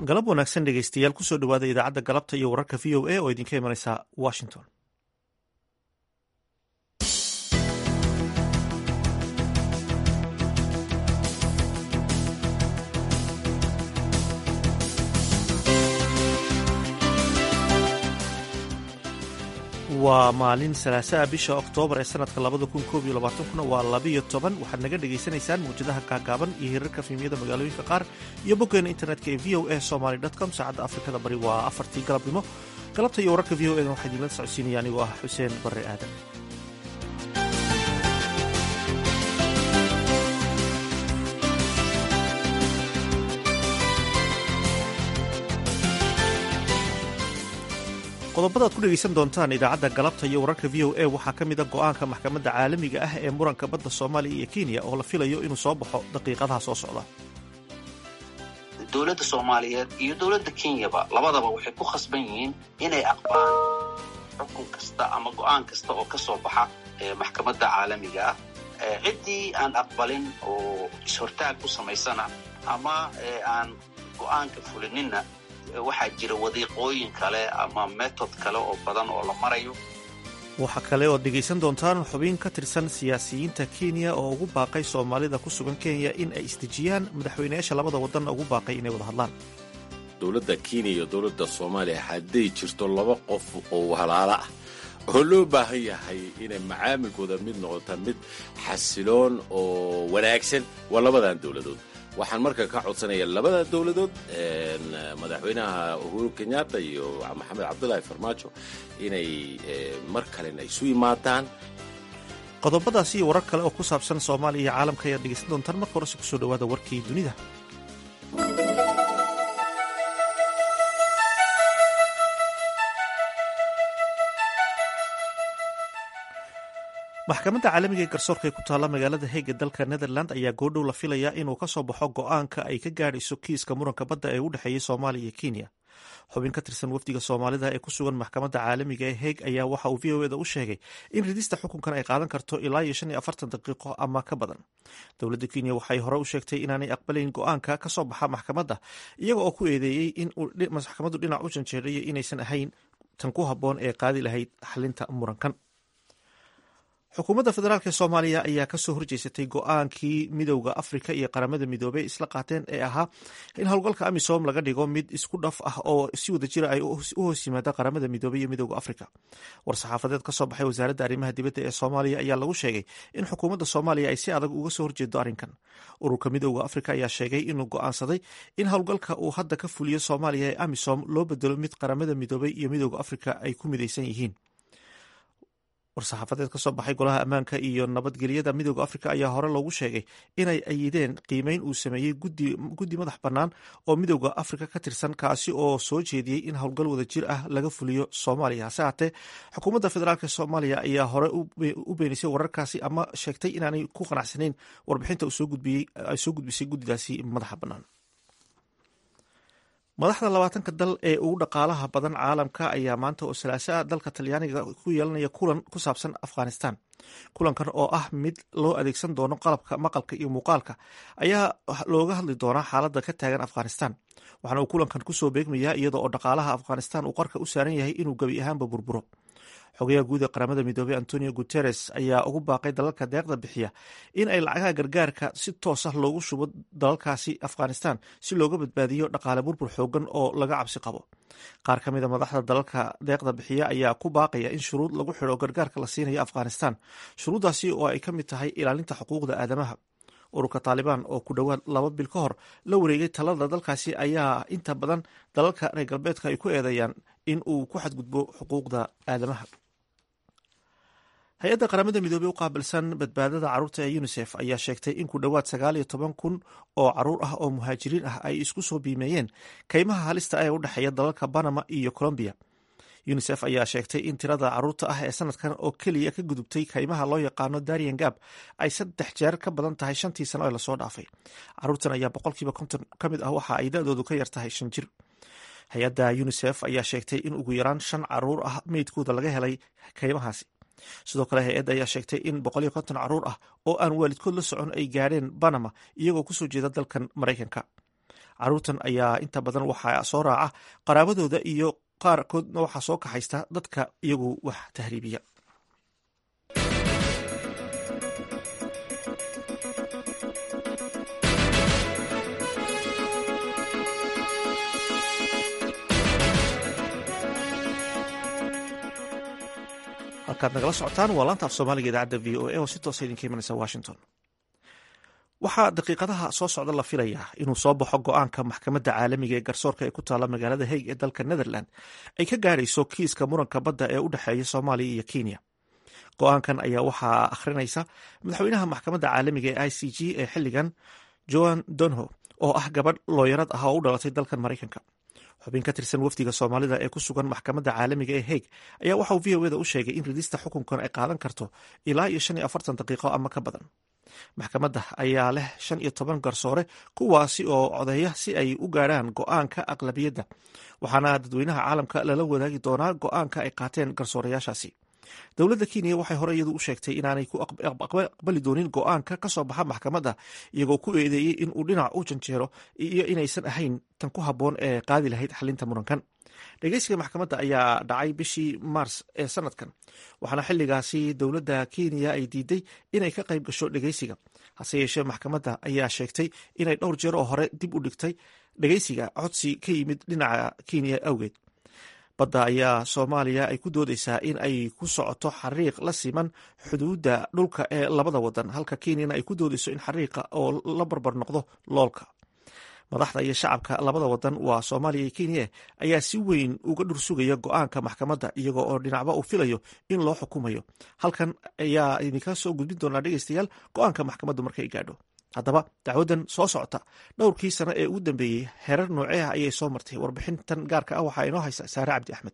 galab wanaagsan dhegeystayaal kusoo dhowaada idaacadda galabta iyo wararka v o a oo idinka imanaysa washington waa maalin salaasaa bisha oktoobar ee sanadka labada kun koob iyo labaatankuna waa labiyo toban waxaad naga dhagaysanaysaan mawjadaha gaagaaban iyo hirarka fiimyada magaalooyinka qaar iyo boggeena internetka ee v o a somaly com saacadda afrikada bari waa afartii galabnimo galabta iyo wararka v o edan waxaa idinla socodsiinaya anigoo ah xuseen barre aadan qodobada ad ku dhegaysan doontaan idaacadda galabta iyo wararka v o a waxaa ka mid a go'aanka maxkamadda caalamiga ah ee muranka badda soomaaliya iyo kenya oo la filayo inuu soo baxo daqiiqadaha soo socda dowladda soomaaliyeed iyo dowladda kenyaba labadaba waxay ku khasban yihiin inay aqbalaan xukun kasta ama go'aan kasta oo ka soo baxa maxkamadda caalamiga ah ciddii aan aqbalin oo is-hortaag ku samaysana ama aan go'aanka fulininna waxaa jira wadiiqooyin kale ama metod kale oo badan oo la marayo waxaa kale ood dhegaysan doontaan xubin ka tirsan siyaasiyiinta kenya oo ugu baaqay soomaalida ku sugan kenya in ay isdejiyaan madaxweynayaasha labada wadanna ugu baaqay inay wada hadlaan dowladda kenya iyo dowladda soomaaliya hadday jirto laba qof oo halaalo ah oo loo baahan yahay inay macaamilkooda mid noqota mid xasiloon oo wanaagsan waa labadan dowladood waxaan marka ka codsanaya labada dowladood madaxweynaha uhuru kenyatta iyo maxamed cabdulaahi farmaajo inay mar kalena isu yimaadaan qodobadaasi iyo warar kale oo ku saabsan soomaaliya iyo caalamka ayaad dhegaysan doontaan marka horese kusoo dhowaada warkii dunida maxkamadda caalamiga ee garsoorka ee ku taalla magaalada heeg ee dalka netherland ayaa goodhow la filayaa inuu ka soo baxo go'aanka ay ka gaadhayso kiiska muranka badda ee u dhexeeyey soomaaliya iyo kenya xubin ka tirsan wafdiga soomaalida ee ku sugan maxkamadda caalamiga ee heeg ayaa waxa uu v o eda u sheegay in ridista xukunkan ay qaadan karto ilaa iyo shan iyo afartan daqiiqo ama ka badan dowladda kenya waxay hore u sheegtay inaanay aqbalayn go'aanka ka soo baxa maxkamadda iyaga oo ku eedeeyey in maxkamaddu dhinac u janjeerayo inaysan ahayn tan ku habboon ee qaadi lahayd xalinta murankan xukuumadda federaalk ee soomaaliya ayaa kasoo horjeysatay go-aankii midowda afrika iyo qaramada midoobey isla qaateen ee ahaa in howlgalka amisom laga dhigo mid isku dhaf ah oo si wada jira ay u hoos yimaada qaramada midoobey iyo midowda afrika war-saxaafadeed kasoo baxay wasaaradda arrimaha dibadda ee soomaaliya ayaa lagu sheegay in xukuumadda soomaaliya ay si adag uga soo horjeedo arrinkan ururka midowda afrika ayaa sheegay inuu go-aansaday in howlgalka uu hadda ka fuliyo soomaaliya ee amisom loo bedelo mid qaramada midoobey iyo midowda afrika ay ku midaysan yihiin war-saxaafadeed ka soo baxay golaha ammaanka iyo nabadgelyada midooda afrika ayaa hore loogu sheegay inay ayideen qiimeyn uu sameeyey guddi madax bannaan oo midooda afrika ka tirsan kaasi oo soo jeediyey in howlgal wada jir ah laga fuliyo soomaaliya hase haatee xukuumadda federaalk soomaaliya ayaa hore u beenisay wararkaasi ama sheegtay inaanay ku qanacsanayn warbixinta ay soo gudbisay guddidaasi madaxa bannaan madaxda labaatanka dal ee ugu dhaqaalaha badan caalamka ayaa maanta oo salaaso ah dalka talyaaniga ku yeelanaya kulan ku saabsan afghanistan kulankan oo ah mid loo adeegsan doono qalabka maqalka iyo muuqaalka ayaa looga hadli doonaa xaaladda ka taagan afghanistan waxaana uu kulankan kusoo beegmayaa iyadoo oo dhaqaalaha afghanistan uu qarka u saaran yahay inuu gebi ahaanba burburo xogayaha guud ee qaramada midoobey antonio guteres ayaa ugu baaqay dalalka deeqda bixiya in ay lacagaha gargaarka si toos ah loogu shubo dalalkaasi afghanistan si looga badbaadiyo dhaqaale burbur xoogan oo laga cabsi qabo qaar ka mida madaxda dalalka deeqda bixiya ayaa ku baaqaya in shuruud lagu xidho gargaarka la siinayo afghanistan shuruuddaasi oo ay ka mid tahay ilaalinta xuquuqda aadamaha ururka taalibaan oo ku dhowaad laba bil ka hor la wareegay talada dalkaasi ayaa inta badan dalalka reer galbeedka ay ku eedeeyaan in uu ku xadgudbo xuquuqda aadamaha hay-adda qaramada midoobey u qaabilsan badbaadada carruurta ee unisef ayaa sheegtay in ku dhowaad sagaal iyo toban kun oo caruur ah oo muhaajiriin ah ay isku soo biimeeyeen kaymaha halista ee u dhexeeya dalalka banama iyo colombiya unisef ayaa sheegtay in tirada carruurta ah ee sanadkan oo keliya ka gudubtay kaymaha loo yaqaano darian gab ay saddex jeer ka badan tahay shantii sano ee lasoo dhaafay carruurtan ayaa boqolkiiba konton ka mid ah waxa ay da-doodu ka yar tahay shan jir hay-adda unisef ayaa sheegtay in ugu yaraan shan caruur ah meydkooda laga helay kaymahaasi sidoo kale hay-adda ayaa sheegtay in boqol iyo konton caruur ah oo aan waalidkood la socon ay gaadheen banama iyagoo kusoo jeeda dalkan maraykanka caruurtan ayaa inta badan waxaa soo raaca qaraabadooda iyo qaarkoodna waxaa soo kaxaysta dadka iyagu wax tahriibiya halkaad nagala socotaan waa laanta af soomaaliga idaacadda v o a oo si toosa idinka imanaysa washington waxaa daqiiqadaha soo socda la filayaa inuu soo baxo go-aanka maxkamadda caalamiga ee garsoorka ee ku taala magaalada haig ee dalka netherland ay ka gaadhayso kiiska muranka badda ee u dhexeeya soomaaliya iyo kenya go-aankan ayaa waxaa akhrinaysa madaxweynaha maxkamadda caalamiga ee i c g ee xilligan joan donho oo ah gabadh looyarad ah oo u dhalatay dalkan maraykanka xubin ka tirsan wafdiga soomaalida ee ku sugan maxkamadda caalamiga ee haig ayaa waxauu v o eda u sheegay in ridista xukunkan ay qaadan karto ilaa iyo shan iyo afartan daqiiqo ama ka badan maxkamadda ayaa leh shan iyo toban garsoore kuwaasi oo codeeya si ay u gaadhaan go-aanka aqlabiyadda waxaana dadweynaha caalamka lala wadaagi doonaa go-aanka ay qaateen garsoorayaashaasi dowladda kenya waxay hore iyadu u sheegtay inaanay ku aqbali doonin go-aanka ka soo baxa maxkamadda iyagoo ku eedeeyey in uu dhinac u janjeero iyo inaysan ahayn tan ku habboon ee qaadi lahayd xalinta murankan dhegeysiga maxkamadda ayaa dhacay bishii maars ee sanadkan waxaana xilligaasi dowladda kenya ay diiday inay ka qayb gasho dhegeysiga hase yeeshee maxkamadda ayaa sheegtay inay dhowr jeer oo hore dib u dhigtay dhegeysiga codsi ka yimid dhinaca kenya awgeed badda ayaa soomaaliya ay ku doodeysaa in ay ku socoto xariiq la siman xuduudda dhulka ee labada wadan halka kenyana ay ku doodeyso in xariiqa oo la barbar noqdo loolka madaxda iyo shacabka labada wadan waa soomaaliya iyo kenya ayaa si weyn uga dhursugaya go-aanka maxkamadda iyago oo dhinacba uu filayo in loo xukumayo halkan ayaa idinka soo gudbin doonaa dhegeystayaal go-aanka maxkamaddu markay gaadho haddaba dacwaddan soo socota dhowrkii sano ee ugu dambeeyey heerar noocee ah ayay soo martay warbixintan gaarka ah waxaa inoo haysa saare cabdi axmed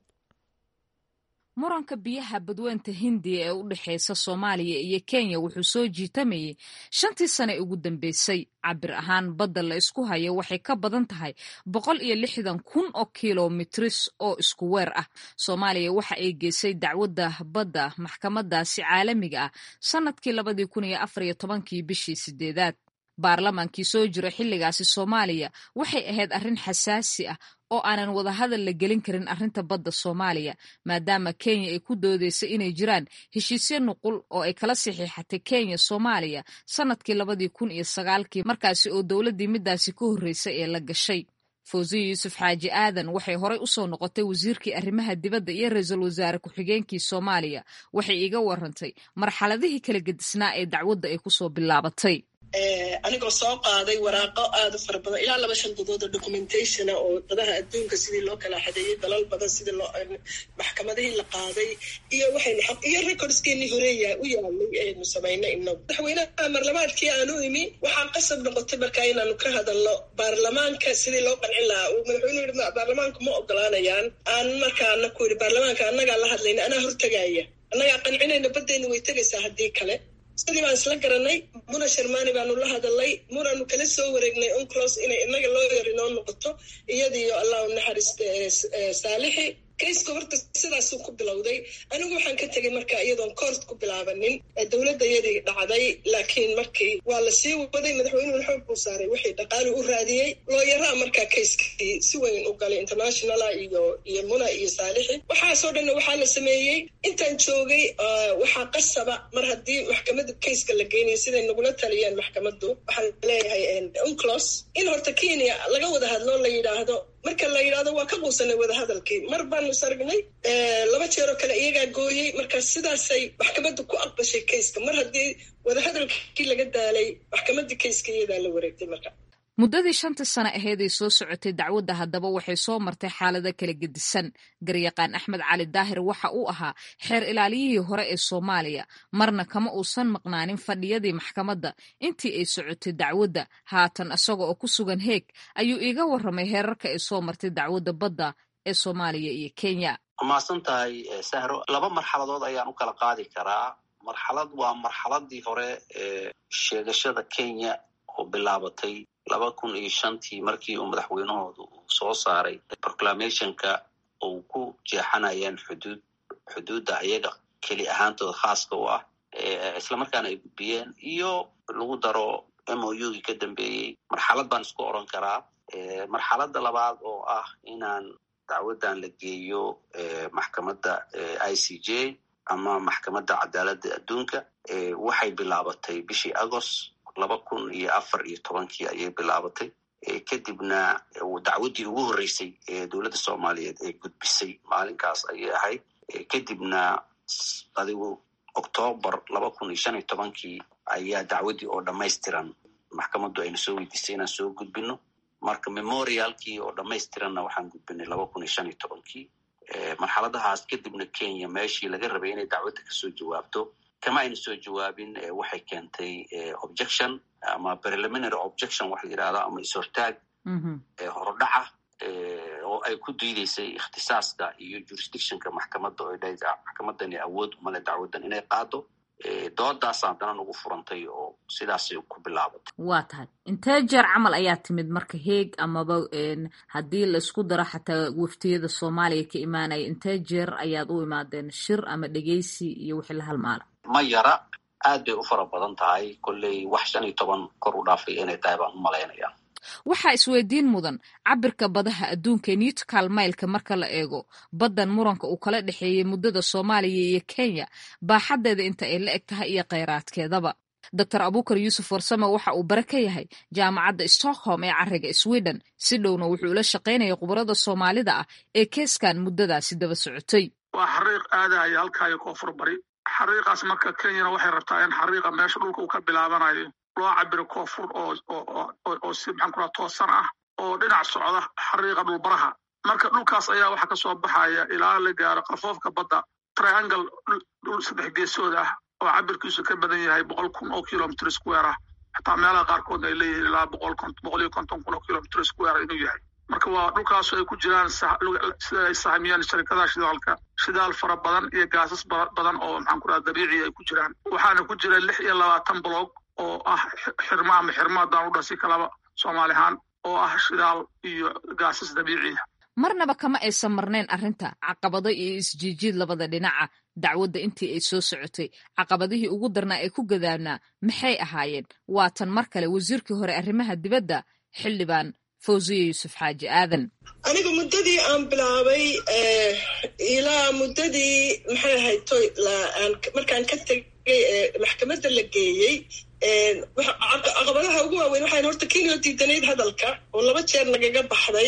muranka biyaha badweynta hindiya ee u dhexeysa soomaaliya iyo kenya wuxuu soo jiitamayey shantii sane ugu dambeysay cabir ahaan badda la isku hayo waxay ka badan tahay boqol iyo lixdan kun oo kilomitris oo isku weer ah soomaaliya waxa ay geysay dacwadda badda maxkamadaasi caalamiga ah sannadkii labadii kun iyo afar iyo tobankii bishii sideedaad baarlamaankii soo jira xilligaasi soomaaliya waxay ahayd arrin xasaasi ah oo aanan wadahadal la gelin karin arrinta badda soomaaliya maadaama kenya ay ku doodeysay inay jiraan heshiisyo nuqul oo ay kala saxiixatay kenya soomaaliya sannadkii labadii kun iyo sagaalkii markaasi oo dowladdii midaasi ka horreysay ee la gashay fawsiya yuusuf xaaji aadan waxay horey u soo noqotay wasiirkii arrimaha dibadda iyo ra-iisul wasaare ku-xigeenkii soomaaliya waxay iga warantay marxaladihii kala gedisnaa ee dacwadda ay kusoo bilaabatay anigoo soo qaaday waraaqo aada u fara badan ilaa laba shan dadood oo documentationa oo dadaha adduunka sidii loo kala xadeeyey dalal badan sidii loo maxkamadihii la qaaday iyo waxaynu iyo recordskeenii horeeya u yaalay aynu samaynay inagu madaxweynaha marlamaadkii aanu imi waxaa qasab noqotay markaa inaanu ka hadalno baarlamaanka sidii loo qancin lahaa uu madaxweynuhu yidhi baarlamaanku ma ogolaanayaan aan markaana ku yidhi baarlamaanka annagaa la hadlayna anaa hortagaaya annagaa qancinayna baddeenna way tegaysaa haddii kale sidii baan isla garanay muna sharmani baanu la hadalay munaanu kala soo wareegnay unclos inay inaga loo yar inoo noqoto iyadiyo allah u naxariista saalixi kayska horta sidaasuu ku bilowday anigu waxaan ka tegay marka iyadoon koort ku bilaabanin dowladda yadii dhacday laakiin markii waa la sii waday madaxweynuhu xoog buu saaray wixii dhaqaali u raadiyey looyaraa markaa kayskii si weyn u galay internationala iyo iyo muna iyo saalixi waxaasoo dhanna waxaa la sameeyey intaan joogay waxaa qasaba mar haddii maxkamadda kayska la geynayo siday nagula taliyeen maxkamaddu waxaan leeyahay unclos in horta kenya laga wada hadlo la yidhaahdo marka la yidhahdo waa ka quusanay wadahadalkii mar baanu sargnay laba jeeroo kale iyagaa gooyey marka sidaasay maxkamadda ku aqbashay kayska mar haddii wadahadalkii laga daalay maxkamaddii kayska iyadaa la wareegtay marka muddadii shantii sano aheeday soo socotay dacwadda haddaba waxay soo martay xaalado kala gedisan garyaqaan axmed cali daahir waxa uu ahaa xeer ilaaliyihii hore ee soomaaliya marna kama uusan maqnaanin fadhiyadii maxkamadda intii ay socotay dacwadda haatan isaga oo ku sugan heeg ayuu iiga warramay heerarka ay soo martay dacwadda badda ee soomaaliya iyo kenya mahadsan tahay sahro laba marxaladood ayaan u kala qaadi karaa marxalad waa marxaladii hore ee sheegashada kenya oo bilaabatay laba kun iyo shantii markii uu madaxweynahooda uu soo saaray proclamationka uu ku jeexanayeen xuduud xuduudda ayaga keli ahaantooda khaaska u ah islamarkaana ay gudbiyeen iyo lagu daro m o u gii ka dambeeyey marxalad baan isku oran karaa marxaladda labaad oo ah inaan dacwaddan la geeyo maxkamadda i c j ama maxkamadda cadaaladda adduunka waxay bilaabatay bishii agost laba kun iyo afar iyo tobankii ayay bilaabatay kadibna dacwaddii ugu horreysay ee dowladda soomaaliyeed ee gudbisay maalinkaas ayay ahayd kadibna adigu octoobar laba kun iyo shan iyo tobankii ayaa dacwaddii oo dhammaystiran maxkamaddu ayna soo weydiisay inaan soo gudbino marka memorialkii oo dhammaystiranna waxaan gudbinay laba kun iyo shan iyo tobankii marxaladahaas kadibna kenya meeshii laga rabay inay dacwadda kasoo jawaabto kama ayna soo jawaabin waxay keentay objection ama preliminary objection waxa la yidhahda ama is-hortaag horodhaca oo ay ku diideysay ikhtisaaska iyo jurisdictionka maxkamadda oo dha maxkamadani awood umale dacwaddan inay qaado doodaas haddana nagu furantay oo sidaasay ku bilaabatay waa tahay intee jeer camal ayaa timid marka heeg amaba haddii laisku daro xataa waftiyada soomaaliya ka imaanaya intee jeer ayaad u imaadeen shir ama dhegeysi iyo wixii la halmaala ma yara aad bay u fara badan tahay kolley wax shan iyo toban kor u dhaafay inay tahay baan u malaynaya waxaa isweydiin mudan cabirka badaha adduunka ee newtcal mailka marka la eego baddan muranka uu kala dhexeeyey muddada soomaaliya iyo kenya baaxaddeeda inta ay la eg tahay iyo kheyraadkeedaba doctor abukar yuusuf warsame waxa uu bare ka yahay jaamacadda stockholm ee cariga sweden si dhowna wuxuu ula shaqaynaya khubarada soomaalida ah ee keeskan muddadaasi daba socotay waa xariiq aadaya halkaayo koonfur bari xariiqaas marka kenyana waxay rabtaa in xariiqa meesha dhulka uu ka bilaabanayo loo cabiro koonfur oo si maxaan ku raha toosan ah oo dhinac socda xariiqa dhulbaraha marka dhulkaas ayaa waxaa ka soo baxaya ilaa la gaaro qafoofka badda triangle dhul saddex geesood ah oo cabirkiisu ka badan yahay boqol kun oo kilomitr square ah xataa meelaha qaarkoodna ay leeyihiin ilaa boqol boqol iyo konton kun oo kilomitr square inuu yahay marka waa dhulkaasu ay ku jiraan sida ay sahamiyaan sharikadaha shidaalka shidaal fara badan iyo gaasas badan oo maxaan ku raha dabiici ay ku jiraan waxaana ku jira lix iyo labaatan blog oo ah xirmo ama xirmo haddaan u dhasi kalaba soomaali ahaan oo ah shidaal iyo gaasas dabiiciya marnaba kama aysan marnayn arrinta caqabado iyo isjiijiid labada dhinaca dacwadda intii ay soo socotay caqabadihii ugu darnaa ee ku gadaanaa maxay ahaayeen waa tan mar kale wasiirkii hore arrimaha dibadda xildhibaan fawziya yuusuf xaaji aadan aniga muddadii aan bilaabay ilaa muddadii maxay ahayd toy markaan ka tegay maxkamadda la geeyey caqabadaha ugu waaweyn waxayn horta kenya diidanayd hadalka oo laba jeer nagaga baxday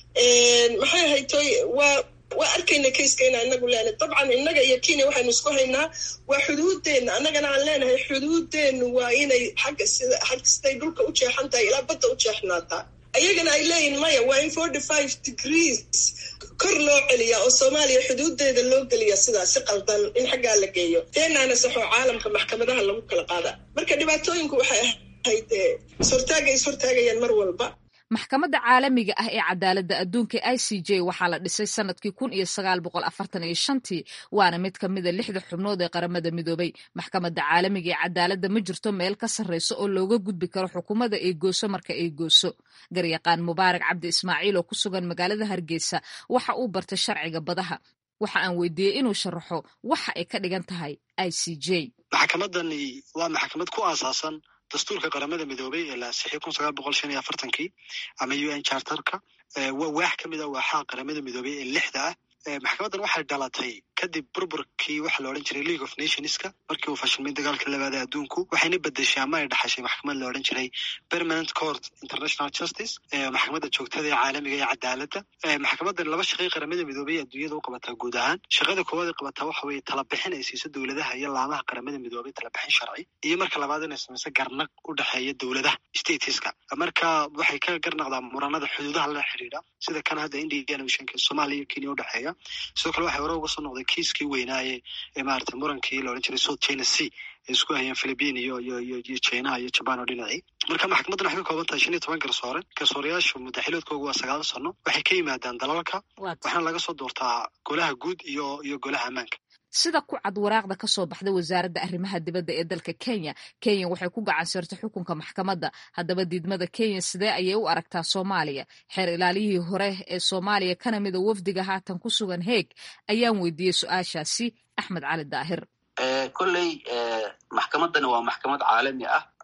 maxay ahayd toy waa waa arkayna kayska inaa inagu leenahay dabcan innaga iyo kenya waxaynu isku haynaa waa xuduuddeenna annagana aan leenahay xuduuddeennu waa inay xagga sida xag siday dhulka u jeexan tahay ilaa badda u jeexnaataa ayagana ay leeyihin maya waa in forty five degrees kor loo celiyaa oo soomaaliya xuduuddeeda loo geliya sidaas si qaldan in xaggaa la geeyo teenaana saxoo caalamka maxkamadaha lagu kala qaada marka dhibaatooyinku waxay ahayd ishortaagay ishortaagayaan mar walba maxkamadda caalamiga ah ee cadaaladda adduunka i c j waxaa la dhisay sanadkii kun iyo sagaal boqol afartan iyo shantii waana mid ka mida lixda xubnood ee qaramada midoobay maxkamadda caalamiga ee cadaaladda ma jirto meel ka sarreyso oo looga gudbi karo xukuumadda ay gooso marka ay gooso garyaqaan mubaarak cabdi ismaaciil oo ku sugan magaalada hargeysa waxa uu bartay sharciga badaha waxa aan weydiiyey inuu sharaxo waxa ay ka dhigan tahay i c j maxkamadani waa maxkamad ku aasaasan dastuurka qaramada midoobay ee la ansixiyay kun sagaal boqol shan iyo afartankii ama u n charterka waa waax ka mid a waaxaha qaramada midoobay ee lixda ah maxkamaddan waxay dhalatay kadib burburkii waxa la odhan jiray league of nationska markii uu fashilmay dagaalka labaada adduunku waxayna bedeshay ama ay dhaxashay maxkamad la odhan jiray permanent court international justice maxkamadda joogtada ee caalamiga ee cadaaladda maxkamaddan laba shaqay qaramada midoobay ee adduunyada u qabataa guud ahaan shaqada koowaad ay qabataa waxa weeye talabixin ay siiso dowladaha iyo laamaha qaramada midoobay talabixin sharci iyo marka labaad inay samayso garnaq u dhexeeya dowladaha stateska marka waxay ka garnaqdaa muranada xuduudaha la xidhiidha sida kan hadda indian oceanka soomaaliya iyo kenya udhexeeya sidoo kale waxay hore uga soo noqday kiiskii weynaaye ee maarata murankii la odhan jiray south china sea ay isku hayeen philippine iyo iyo iyo iyo chinaha iyo jaban oo dhinacii marka maxkamaddan waxay ka kooban tahay shan iyo toban garsoore garsooreyaashu muddaxiloodkoogu waa sagaal sano waxay ka yimaadaan dalalka waxaana laga soo doortaa golaha guud iyo iyo golaha ammaanka sida ku cad waraaqda ka soo baxda wasaaradda arrimaha dibadda ee dalka kenya kenya waxay ku gacan sirtay xukunka maxkamadda haddaba diidmada kenya sidee ayay u aragtaa soomaaliya xeer ilaaliyihii hore ee soomaaliya kana mida wafdiga haatan ku sugan heeg ayaan weydiiyey su-aashaasi axmed cali daahir kolley maxkamaddani waa maxkamad caalami ah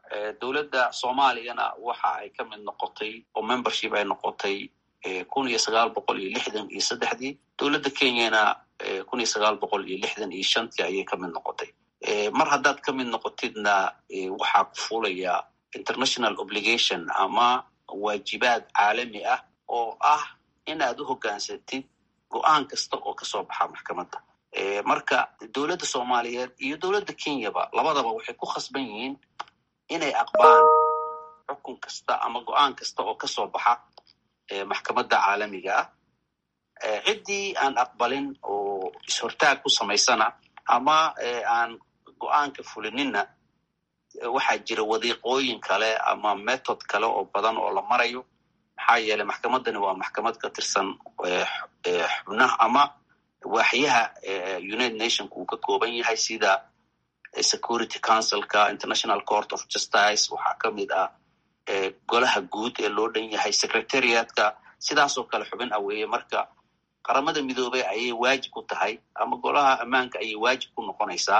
dowladda soomaaliyana waxa ay ka mid noqotay oo membership ay noqotay kun iyo sagaal boqol iyo lixdan iyo saddexdii dowladda kenyana kun iyo sagaal boqol iyo lixdan iyo shantii ayay ka mid noqotay mar haddaad ka mid noqotidna waxaa ku fulaya international obligation ama waajibaad caalami ah oo ah inaad u hoggaansatid go-aan kasta oo kasoo baxa maxkamadda marka dowladda soomaaliyeed iyo dowladda kenyaba labadaba waxay ku khasban yihiin inay aqbaan xukun kasta ama go-aan kasta oo kasoo baxa maxkamadda caalamiga ah ciddii aan aqbalin oo is-hortaag ku samaysana ama aan go-aanka fulininna waxaa jira wadiiqooyin kale ama method kale oo badan oo la marayo maxaa yeeley maxkamaddani waa maxkamad ka tirsan xubnaha ama waaxyaha united nationka uu ka kooban yahay sida security councilka international court of justice waxaa ka mid ah golaha guud ee loo dhan yahay secretariatka sidaasoo kale xubin aweeye marka qaramada midoobey ayay waajib ku tahay ama golaha ammaanka ayay waajib ku noqonaysaa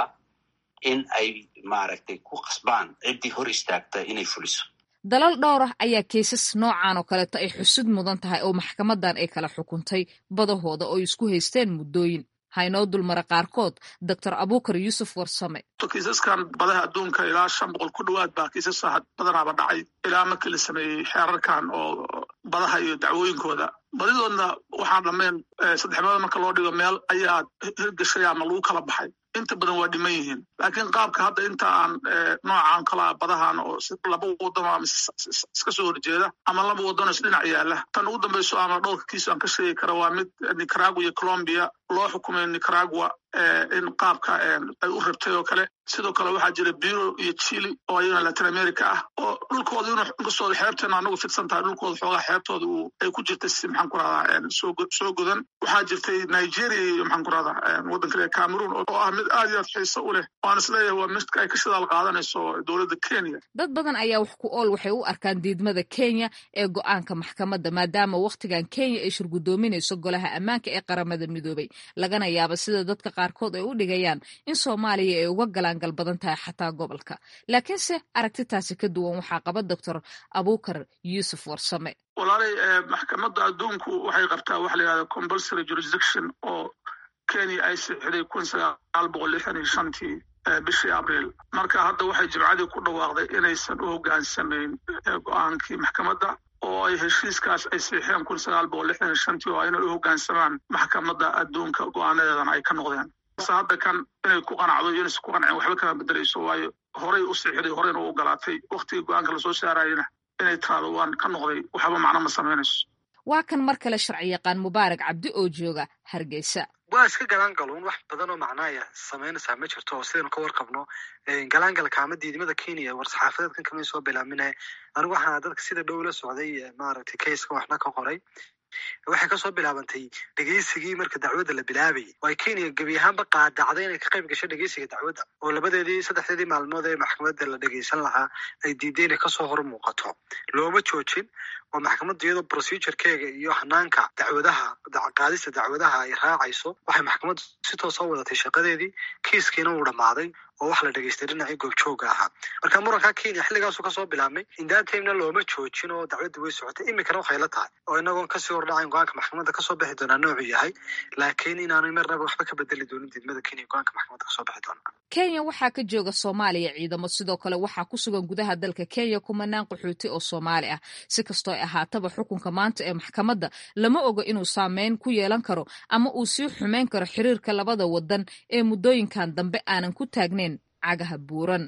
in ay maaragtay ku qasbaan ciddii hor istaagta inay fuliso dalal dhowr ah ayaa keysas noocan oo kaleeto ay xusud mudan tahay oo maxkamadan ay kala xukuntay badahooda oo isku haysteen muddooyin haynoo dulmara qaarkood doctor abukar yuusuf warsame kiisaskan badaha adduunka ilaa shan boqol ku dhowaad baa kiisasa badanaaba dhacay ilaa markii la sameeyey xeerarkan oo badaha iyo dacwooyinkooda badidoodna waxaan dhammayn saddex meelood marka loo dhigo meel ayaa hirgashay ama lagu kala baxay inta badan waa dhiman yihiin laakiin qaabka hadda inta aan noocan kalaa badahan oo laba wadano ama iska soo horjeeda ama laba wadano isdhinac yaala tan ugu dambayso ama dhowrka kiis aan ka sheegi kara waa mid nicaragua iyo colombia loo xukumay nicaragua in qaabka ay u rabtay oo kale sidoo kale waxaa jira biro iyo chile oo ayana latin america ah oo dhulkooda inu inkastooda xeebteena anagu fidsan tahay dhulkooda xoogaa xeebtooda ay ku jirtay si maxaan ku rahdaa soo godan waxaa jirtay nigeria iyo maxaan ku rahdaa waddanka le cameroon oo ah mid aad iyo aad xiiso u leh waan isleeyahay waa mid ay ka shidaal qaadanayso dowladda kenya dad badan ayaa wax ku ool waxay u arkaan diidmada kenya ee go-aanka maxkamadda maadaama wakhtigan kenya ay shirgudoominayso golaha ammaanka ee qaramada midoobay lagana yaaba sida dadka qaarkood ay u dhigayaan in soomaaliya ay uga galaan gal badan tahay xataa gobolka laakiinse aragtitaasi ka duwan waxaa qaba doctor abukar yuusuf warsame walaalay maxkamadda adduunku waxay qabtaa waxa la yihahda compulsory jurisdiction oo kenya ay sixday kun sagaal boqol lixdan iyo shantii bishii abriil marka hadda waxay jimcadii ku dhawaaqday inaysan u hoggaansamayn go-aankii maxkamadda oo ay heshiiskaas ay siixeen kun sagaal boqol lixdan iyo shantii oo inay u hoggaansamaan maxkamadda adduunka go-aanadeedana ay ka noqdeen hadda kan inay ku qanacdo iyo inaysan ku qancin waxba kama bedelayso waayo horay u siixday horeyna u ogolaatay waktigii go-aanka lasoo saarayana inay tiraado waan ka noqday waxba macno ma samaynayso waa kan mar kale sharci yaqaan mubaarak cabdi oo jooga hargeysa waa iska galaangaluun wax badan oo macnaaya samaynaysaa ma jirto oo sidaynu ka warqabno galaangalka ama diidmada kenya war-saxaafadeedkan kamay soo bilaabmine anigu waxaana dadka sida dhow la socday maaragtay kayska waxna ka qoray waxay kasoo bilaabantay dhegeysigii marka dacwadda la bilaabayay oo ay kenya gebi ahaanba qaadacday inay ka qayb gasho dhegeysiga dacwadda oo labadeedii saddexdeedii maalmood ee maxkamadda la dhegeysan lahaa ay diiday inay kasoo hor muuqato looma joojin oo maxkamadda iyadoo procedurekeega iyo hanaanka dacwadaha qaadista dacwadaha ay raacayso waxay maxkamaddu si toosa u wadatay shaqadeedii kiiskiina uu dhammaaday oo wax la dhegeystay dhinacii goobjooga ahaa marka muranka kenya xilligaasu kasoo bilaabmay indaantaymna looma joojin oo dacwadda way socotay iminkana waxay la tahay oo inagoon kasii hordhacayn go-aanka maxkamadda kasoo bixi doonaa noocuu yahay laakiin inaanay marnaba waxba ka bedeli doonin diidmada kenya go-aanka maxkamadda kasoo bixi doona kenya waxaa ka jooga soomaaliya ciidamo sidoo kale waxaa ku sugan gudaha dalka kenya kumanaan qaxooti oo soomaali ah si kastoo ay ahaataba xukunka maanta ee maxkamadda lama oga inuu saameyn ku yeelan karo ama uu sii xumeyn karo xiriirka labada wadan ee muddooyinkan dambe aanan ku taagnayn cagaha buuran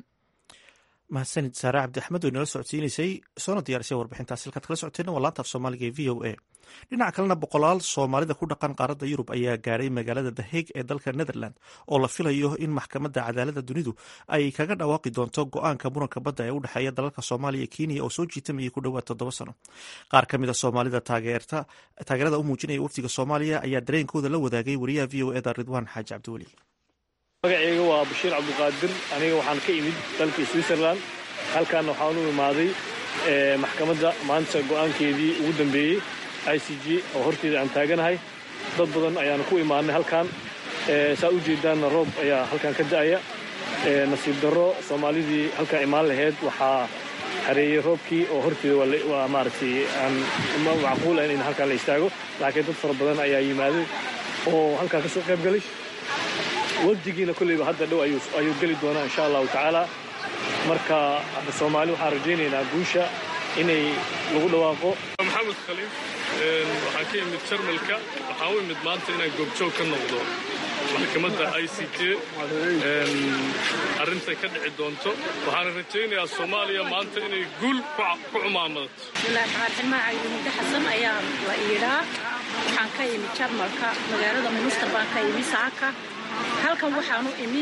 mahadsanid saare cabdi axmed oo inala socodsiinaysay soona diyaarisay warbixintaas halkaad kala socoteen waa laanta af soomaaliga ee v o a dhinaca kalena boqolaal soomaalida ku dhaqan qaaradda yurub ayaa gaadhay magaalada the hague ee dalka netherland oo la filayo in maxkamadda cadaaladda dunidu ay kaga dhawaaqi doonto go-aanka muranka badda ee u dhexeeya dalalka soomaaliya iyo kenya oo soo jiitamayay ku dhowaad toddoba sano qaar ka mid a soomaalida taageerada u muujinaya wafdiga soomaaliya ayaa dareenkooda la wadaagay wariyaha v o eda ridwaan xaaji cabdiweli magacayga waa bashiir cabdiqaadir aniga waxaan ka imid dalkii switzerland halkaana waxaan u imaaday maxkamadda maanta go'aankeedii ugu dambeeyey i c g oo horteeda aan taaganahay dad badan ayaana ku imaadnay halkan saa u jeedaanna roob ayaa halkan ka da'aya nasiib darro soomaalidii halkaa imaan lahayd waxaa hareeyey roobkii oo horteeda waa maaragtay aan macquul ahayn in halkaa la istaago laakiin dad fara badan ayaa yimaaday oo halkaa ka soo qayb galay wafdigiina kolleyba hadda dhow ayuu geli doonaa insha allahu tacaala marka hadda soomaali waxaan rajaynaynaa guusha inay lagu dhawaaqo maxamed khaliif waxaan ka imid jarmalka waxaan u imid maanta inaan goobjoog ka noqdo maxkamadda i c j arrintay ka dhici doonto waxaana rajaynayaa soomaaliya maanta inay guul ku cumaamadato bismillahi raxmaan raxiim magacaygu muddo xasan ayaa la iidhaa waxaan ka imi jarmalka magaalada minister baan ka imi saaka halkan waxaan u imi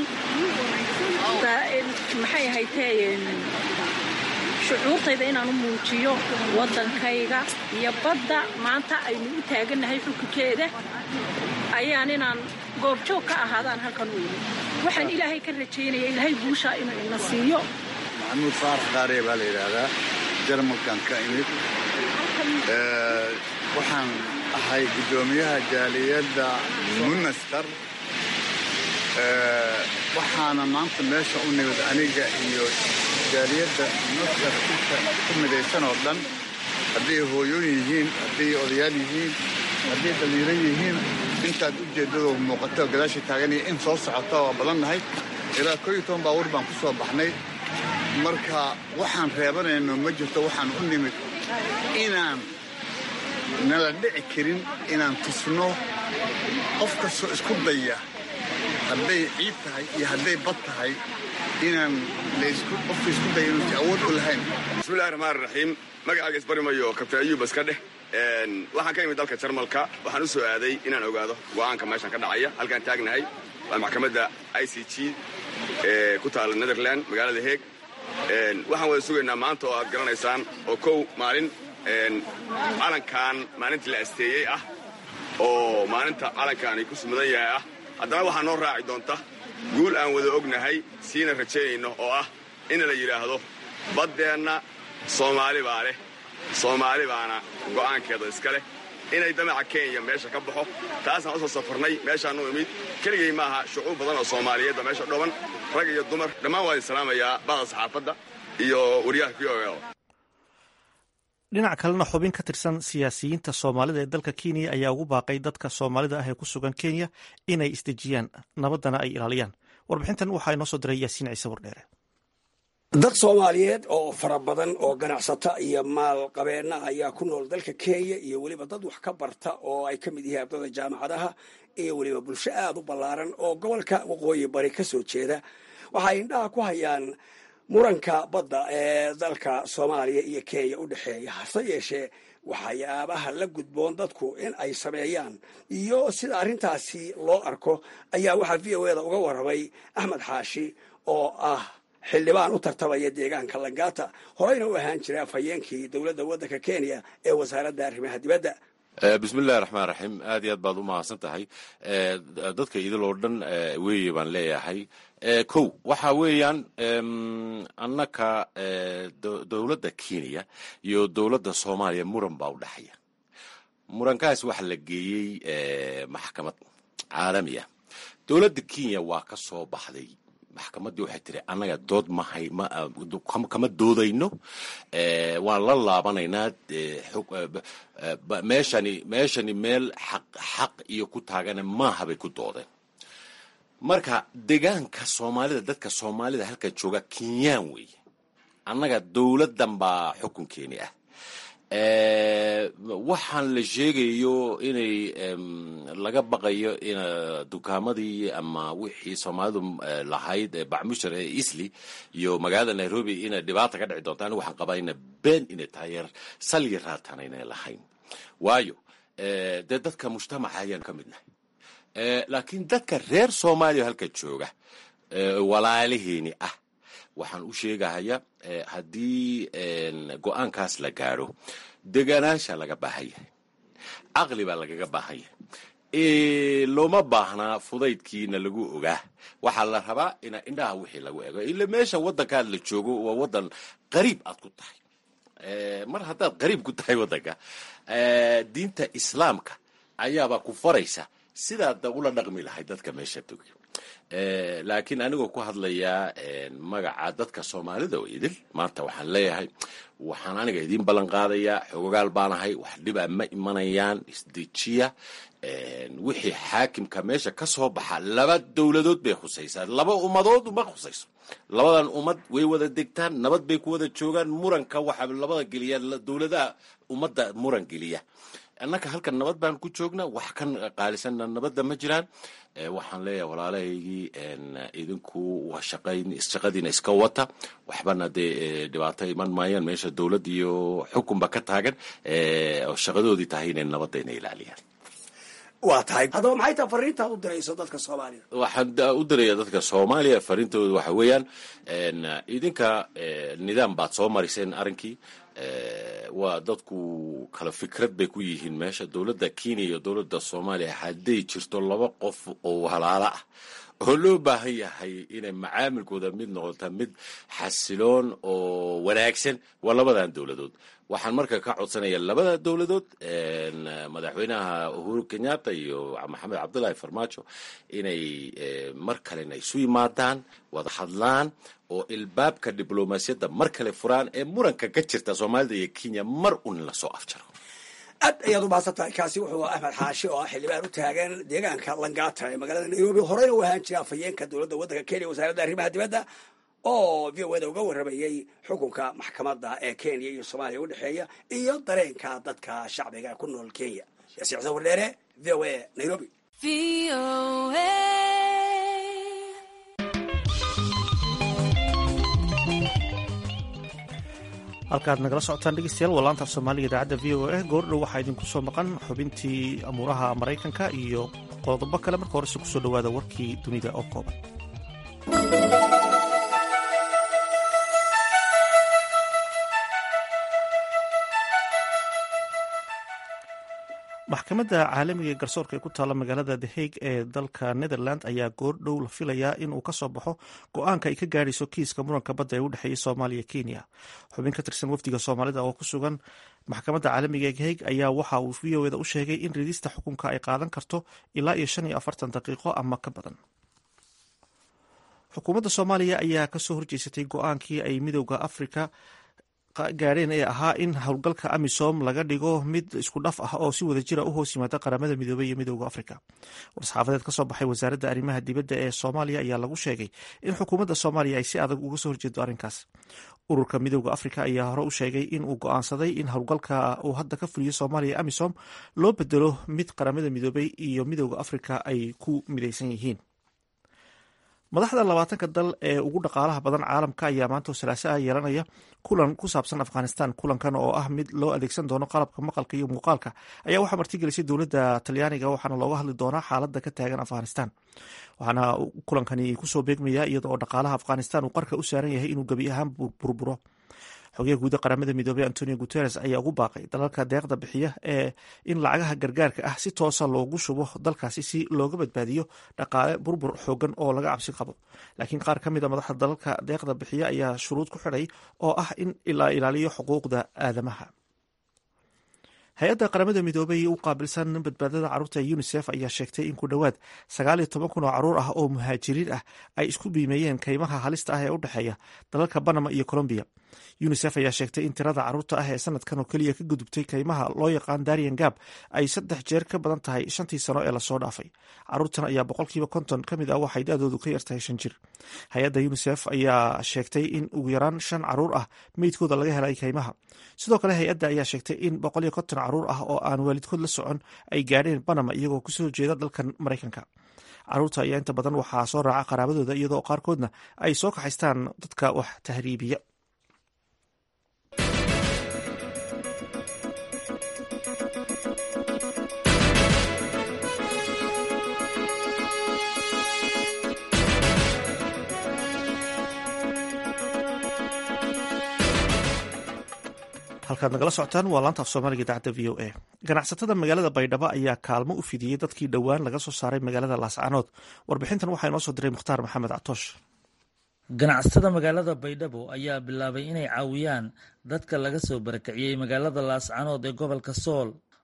maxay ahaytee shucuurtayda inaan u muujiyo waddankayga iyo badda maanta aynu u taagannahay xukunkeeda ayaan inaan goobjoog ka ahaadaan halkan u imi waxaan ilaahay ka rajaynaya ilaahay guushaa inuu ina siiyo maxamuud faarax qaaree baa la yidhaahdaa jarmalkan ka imid waxaan ahay guddoomiyaha jaaliyadda munaskar waxaana maanta meesha u nimid aniga iyo jaaliyadda munaskar inta ku midaysan oo dhan hadday hooyooyin yihiin hadday odayaal yihiin hadday dhallinyaro yihiin intaad ujeeddadoo muuqato gadaasha taaganaya in soo socota waa badannahay ilaa koo iyo toban baabuur baan ku soo baxnay marka waxaan reebanayno ma jirto waxaan u nimid inaan nala dhici karin inaan tusno qof kastoo isku daya hadday ciid tahay iyo hadday bad tahay inaan qofka isku daya inuusi awood u lahayn bismillahi raxmaan raxiim magacaaga isbarimayo kabtain ayuub iska dheh waxaan ka imid dalka jarmalka waxaan u soo aaday inaan ogaado go'aanka meeshan ka dhacaya halkaan taagnahay waa maxkamadda i c g ee ku taalla netherland magaalada heeg waxaan wada sugaynaa maanta oo aad garanaysaan oo kow maalin calankan maalintii la asteeyey ah oo maalinta calankaani ku sumudan yahay ah haddana waxaa noo raaci doonta guul aan wada ognahay siina rajaynayno oo ah in la yidhaahdo baddeenna soomaali baa leh soomaali baana go'aankeeda iska leh inay damaca kenya meesha ka baxo taasaan u soo safarnay meeshaan u imid keligay maaha shucuub badan oo soomaaliyeed baa meesha dhoban rag iyo dumar dhammaan waa idin salaamayaa bada saxaafadda iyo waryaha v o dhinac kalena xubin ka tirsan siyaasiyiinta soomaalida ee dalka kenya ayaa ugu baaqay dadka soomaalida ah ee ku sugan kenya inay isdejiyaan nabaddana ay ilaaliyaan warbixintan waxaa inoo soo diray yaasiin ciise wardheere dad soomaaliyeed oo fara badan oo ganacsata iyo maalqabeenna ayaa ku nool dalka kenya iyo weliba dad wax ka barta oo ay ka mid yihiin ardada jaamacadaha iyo weliba bulsho aada u ballaaran oo gobolka waqooyi bari ka soo jeeda waxay indhaha ku hayaan muranka badda ee dalka soomaaliya iyo kenya u dhexeeya hase yeeshee waxyaabaha la gudboon dadku in ay sameeyaan iyo sida arrintaasi loo arko ayaa waxaa v o eda uga warramay axmed xaashi oo ah xildhibaan u tartamaya deegaanka langata horeyna u ahaan jiray afhayeenkii dowladda waddanka kenya ee wasaaradda arrimaha dibadda bismillahi raxmaan raxiim aad iyo aad baad u mahadsan tahay dadka idiloo dhan weeye baan leeyahay kow waxa weeyaan annaka dowladda kenya iyo dowladda soomaaliya muran baa u dhexaya murankaas waxa la geeyey maxkamad caalami ah dowladda kenya waa ka soo baxday maxkamaddii waxay tiri annaga dood mahay kama doodayno waan la laabanaynaa meeshani meeshani meel xaq xaq iyo ku taagana maaha bay ku doodeen marka deegaanka soomaalida dadka soomaalida halka jooga kenyaan weeye annaga dowladdan baa xukunkeeni ah waxaan la sheegayo inay laga baqayo in dukaamadii ama wixii soomaalidu lahayd bacmushar ee isli iyo magaalada nairobi inay dhibaata ka dhici doonto anigu waxaan qabaa ina been inay tahay yar salyi raatan aynay lahayn waayo dee dadka mujtamaca ayaan ka midnahay laakiin dadka reer soomaaliya halka jooga walaalaheeni ah waxaan u sheegahaya haddii go-aankaas la gaadho deganaansha laga baahan yahay caqli baa lagaga baahan yahay looma baahnaa fudaydkiina lagu ogaa waxaa la rabaa ina indhaha wixii lagu ego ila meesha waddankaad la joogo waa waddan qariib aad ku tahay mar haddaad qariib ku tahay waddanka diinta islaamka ayaabaa ku faraysa sidaad ula dhaqmi lahay dadka meesha togi laakiin anigoo ku hadlayaa magaca dadka soomaalida oo idil maanta waxaan leeyahay waxaan aniga idiin ballan qaadayaa xogogaal baanahay wax dhibaa ma imanayaan isdejiya wixii xaakimka meesha ka soo baxa laba dowladood bay khusaysaa laba ummadood ma khusayso labadan ummad way wada degtaan nabad bay ku wada joogaan muranka waxaa labada geliya dowladaha ummadda muran geliya annaka halkan nabad baan ku joognaa wax kan qaalisanna nabadda ma jiraan waxaan leeyahay walaalahaygii idinku shaqadiina iska wata waxbana dee dhibaato iman maayaan meesha dowladd iyo xukunba ka taagan oo shaqadoodii tahay inay nabadda ina ilaaliyaan waa tahay haddaba maxay taha fariintaad u dirayso dadka soomaaliya waxaan u diraya dadka soomaaliya fariintooda waxa weeyaan idinka nidaam baad soo mariseen arrinkii waa dadku kala fikrad bay ku yihiin meesha dowladda kenya iyo dowladda soomaaliya hadday jirto laba qof oo halaalo ah oo loo baahan yahay inay macaamilkooda mid noqota mid xasiloon oo wanaagsan waa labadan dowladood waxaan marka ka codsanaya labada dowladood madaxweynaha uhuru kenyatta iyo maxamed cabdullaahi farmaajo inay mar kalena isu yimaadaan wada hadlaan oo ilbaabka diblomaasiyadda mar kale furaan ee muranka ka jirta soomaalida iyo kenya mar un lasoo afjaro aad ayaad u mahadsan tahay kaasi wuxuu axmed xaashi oo ah xildhibaan u taagan deegaanka langata ee magaalada nairobi horeyna u ahaan jira afhayeenka dowladda waddanka kenya wasaaradda arrimaha dibadda oo v o da uga warramayey xukunka maxkamadda ee kenya iyo soomaaliya u dhexeeya iyo dareenka dadka shacbiga ku nool kenya yaasiin xuseen wardheere v o a nairobi halkaad nagala socotaan dhegeystayaal waa laanta af soomaaliga idaacadda v o a goordhow waxaa idinku soo maqan xubintii amuuraha maraykanka iyo qodobo kale marka horese kusoo dhawaada warkii dunida oo kooban maxkamadda caalamiga ee garsoorka ee ku taalla magaalada the hague ee dalka netherland ayaa goordhow la filayaa in uu kasoo baxo go-aanka ay ka gaadhayso kiiska muranka badda ee u dhexeeya soomaaliya kenya xubin ka tirsan wafdiga soomaalida oo ku sugan maxkamadda caalamiga ee hague ayaa waxa uu v o eda u sheegay in ridista xukunka ay qaadan karto ilaa iyo shan iyo afartan daqiiqo ama ka badan xukuumadda soomaaliya ayaa kasoo horjeysatay go-aankii ay midowda afrika gaadheen ee ahaa in howlgalka amisom laga dhigo mid isku dhaf ah oo si wada jira u hoos yimaada qaramada midoobey iyo midowda afrika war-saxaafadeed ka soo baxay wasaaradda arrimaha dibadda ee soomaaliya ayaa lagu sheegay in xukuumadda soomaaliya ay si adag uga soo horjeedo arrinkaas ururka midowda afrika ayaa hore u sheegay in uu go-aansaday in howlgalka uu hadda ka fuliyo soomaaliya amisom loo bedelo mid qaramada midoobey iyo midowda afrika ay ku midaysan yihiin madaxda labaatanka dal ee ugu dhaqaalaha badan caalamka ayaa maanta salaaso ah yeelanaya kulan ku saabsan afghanistan kulankan oo ah mid loo adeegsan doono qalabka maqalka iyo muuqaalka ayaa waxaa martigelisay dowladda talyaaniga waxaana looga hadli doonaa xaaladda ka taagan afghanistan waxaana kulankani kusoo beegmaya iyada oo dhaqaalaha afghanistan uu qarka u saaran yahay inuu gebi ahaan burburo xogeya guuda qaramada midoobey antonio guteres ayaa ugu baaqay dalalka deeqda bixiya ee in lacagaha gargaarka ah si toosa loogu shubo dalkaasi si looga badbaadiyo dhaqaale burbur xoogan oo laga cabsi qabo laakiin qaar ka mid a madaxda dalalka deeqda bixiya ayaa shuruud ku xidhay oo ah in la ilaaliyo xuquuqda aadamaha hay-adda qaramada midoobey u qaabilsan badbaadada carruurta unisef ayaa sheegtay in ku dhowaad sagaal iyo toban kun oo carruur ah oo muhaajiriin ah ay isku biimeeyeen kaymaha halista ah ee u dhexeeya dalalka banama iyo colombiya unisef ayaa sheegtay in tirada carruurta ah ee sanadkan oo keliya ka gudubtay kaymaha loo yaqaan darian gab ay saddex jeer ka badan tahay shantii sano ee lasoo dhaafay carruurtan ayaa boqolkiiba konton ka mid ah waxay da-doodu ka yartahay shan jir hay-adda unisef ayaa sheegtay in ugu yaraan shan carruur ah meydkooda laga helay kaymaha sidoo kale hay-adda ayaa sheegtay in boqol iyo konton carruur ah oo aan waalidkood la socon ay gaadheen banama iyagoo kusoo jeeda dalkan maraykanka carruurta ayaa inta badan waxaa soo raaca qaraabadooda iyadoo qaarkoodna ay soo kaxaystaan dadka wax tahriibiya halkaad nagala socotaan waa laanta af soomaaliga idaacadda v o a ganacsatada magaalada baydhabo ayaa kaalmo u fidiyey dadkii dhowaan laga soo saaray magaalada laascaanood warbixintan waxaa inoo soo diray mukhtaar maxamed catoosh ganacsatada magaalada baydhabo ayaa bilaabay inay caawiyaan dadka laga soo barakiciyey magaalada laascaanood ee gobolka sool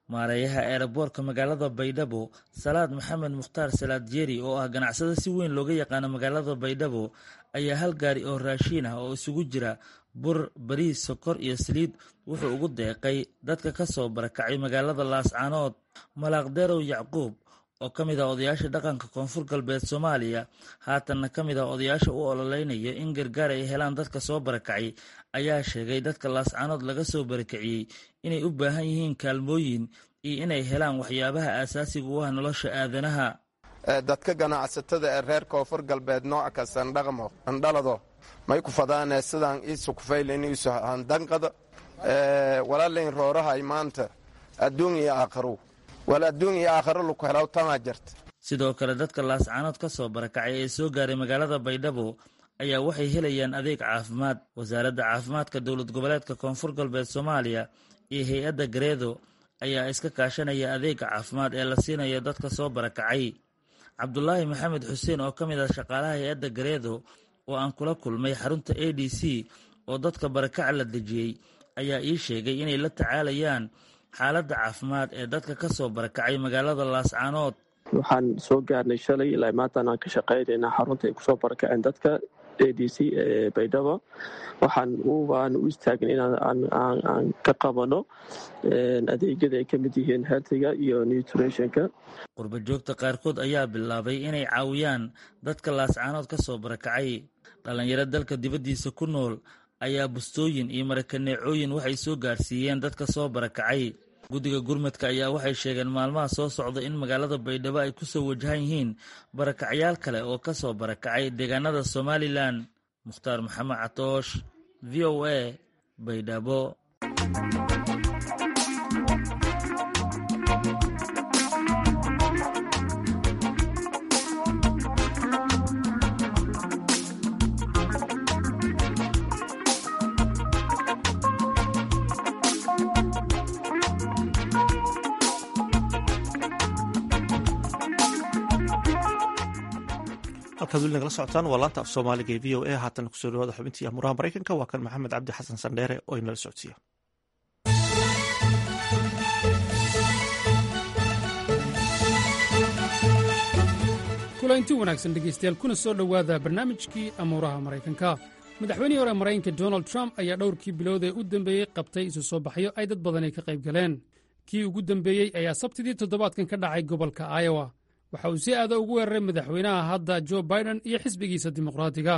maareeyaha eeraboorka magaalada baydhabo salaad maxamed mukhtaar salaad jeeri oo ah ganacsado si weyn looga yaqaano magaalada baydhabo ayaa hal gaari oo raashiin ah oo isugu jira bur bariis sokor iyo saliid wuxuu ugu deeqay dadka ka soo barakacay magaalada laascaanood malaaqderow yacquub oo ka mid ah odayaasha dhaqanka koonfur galbeed soomaaliya haatanna ka mid ah odayaasha u ololeynaya in gargaar ay helaan dadka soo barakacay ayaa sheegay dadka laascaanood laga soo barakiciyey inay u baahan yihiin kaalmooyin iyo inay helaan waxyaabaha aasaasiga u ah nolosha aadanaha dadka ganacsatada ee reer koonfur galbeed nooc kastan dhaqmo andhalado may ku fadaane sidaan iisu kufaylen iisu handanqada walaalayn roorahay maanta adduun iyo aakharow wal adduun iyo aakharo laku helaw tamaa jirta sidoo kale dadka laascaanood ka soo barakacay ee soo gaaray magaalada baydhabo ayaa waxay helayaan adeeg caafimaad wasaaradda caafimaadka dowlad goboleedka koonfur galbeed soomaaliya iyo hay-adda gareedo ayaa iska kaashanaya adeega caafimaad ee la siinayo dadka soo barakacay cabdulaahi maxamed xuseen oo ka mid ah shaqaalaha hay-adda gareedo oo aan kula kulmay xarunta a d c oo dadka barakaca la dejiyey ayaa ii sheegay inay la tacaalayaan xaaladda caafimaad ee dadka ka soo barakacay magaalada laascaanood waxaan soo gaarnay shalay ilaa maantaan aan ka shaqaynaynaa xarunta ay kusoo barakaceen dadka a d c ee baydhabo waxaan aan u istaagna inaan ka qabano adeegyada ay ka mid yihiin healthiga iyo nutritionka qurba joogta qaarkood ayaa bilaabay inay caawiyaan dadka laascaanood ka soo barakacay dhallinyaro dalka dibaddiisa ku nool ayaa bustooyin iyo marakaneecooyin waxay soo gaarsiiyeen dadka soo barakacay guddiga gurmadka ayaa waxay sheegeen maalmaha soo socda in magaalada baydhabo ay ku soo wajahan yihiin barakacyaal kale oo ka soo barakacay deegaanada somalilan mukhtaar maxamed catoosh v o a baydhabo halkaad weli nagala socotaan waa laanta af soomaaliga ee v o a haatan kusoo dhawaada xubintii amuraha maraykanka waa kan maxamed cabdi xasan sandheere oo inala socodsiiya kulanti wanaagsan dhegaystayaal kuna soo dhowaada barnaamijkii amuuraha maraykanka madaxweynihii hore maraykanka donald trump ayaa dhowrkii bilood ee u dambeeyey qabtay isu soo baxyo ay dad badani ka qayb galeen kii ugu dambeeyey ayaa sabtidii toddobaadkan ka dhacay gobolka iowa waxa uu si aada ugu weeraray madaxweynaha hadda jo biden iyo xisbigiisa dimuqraatiga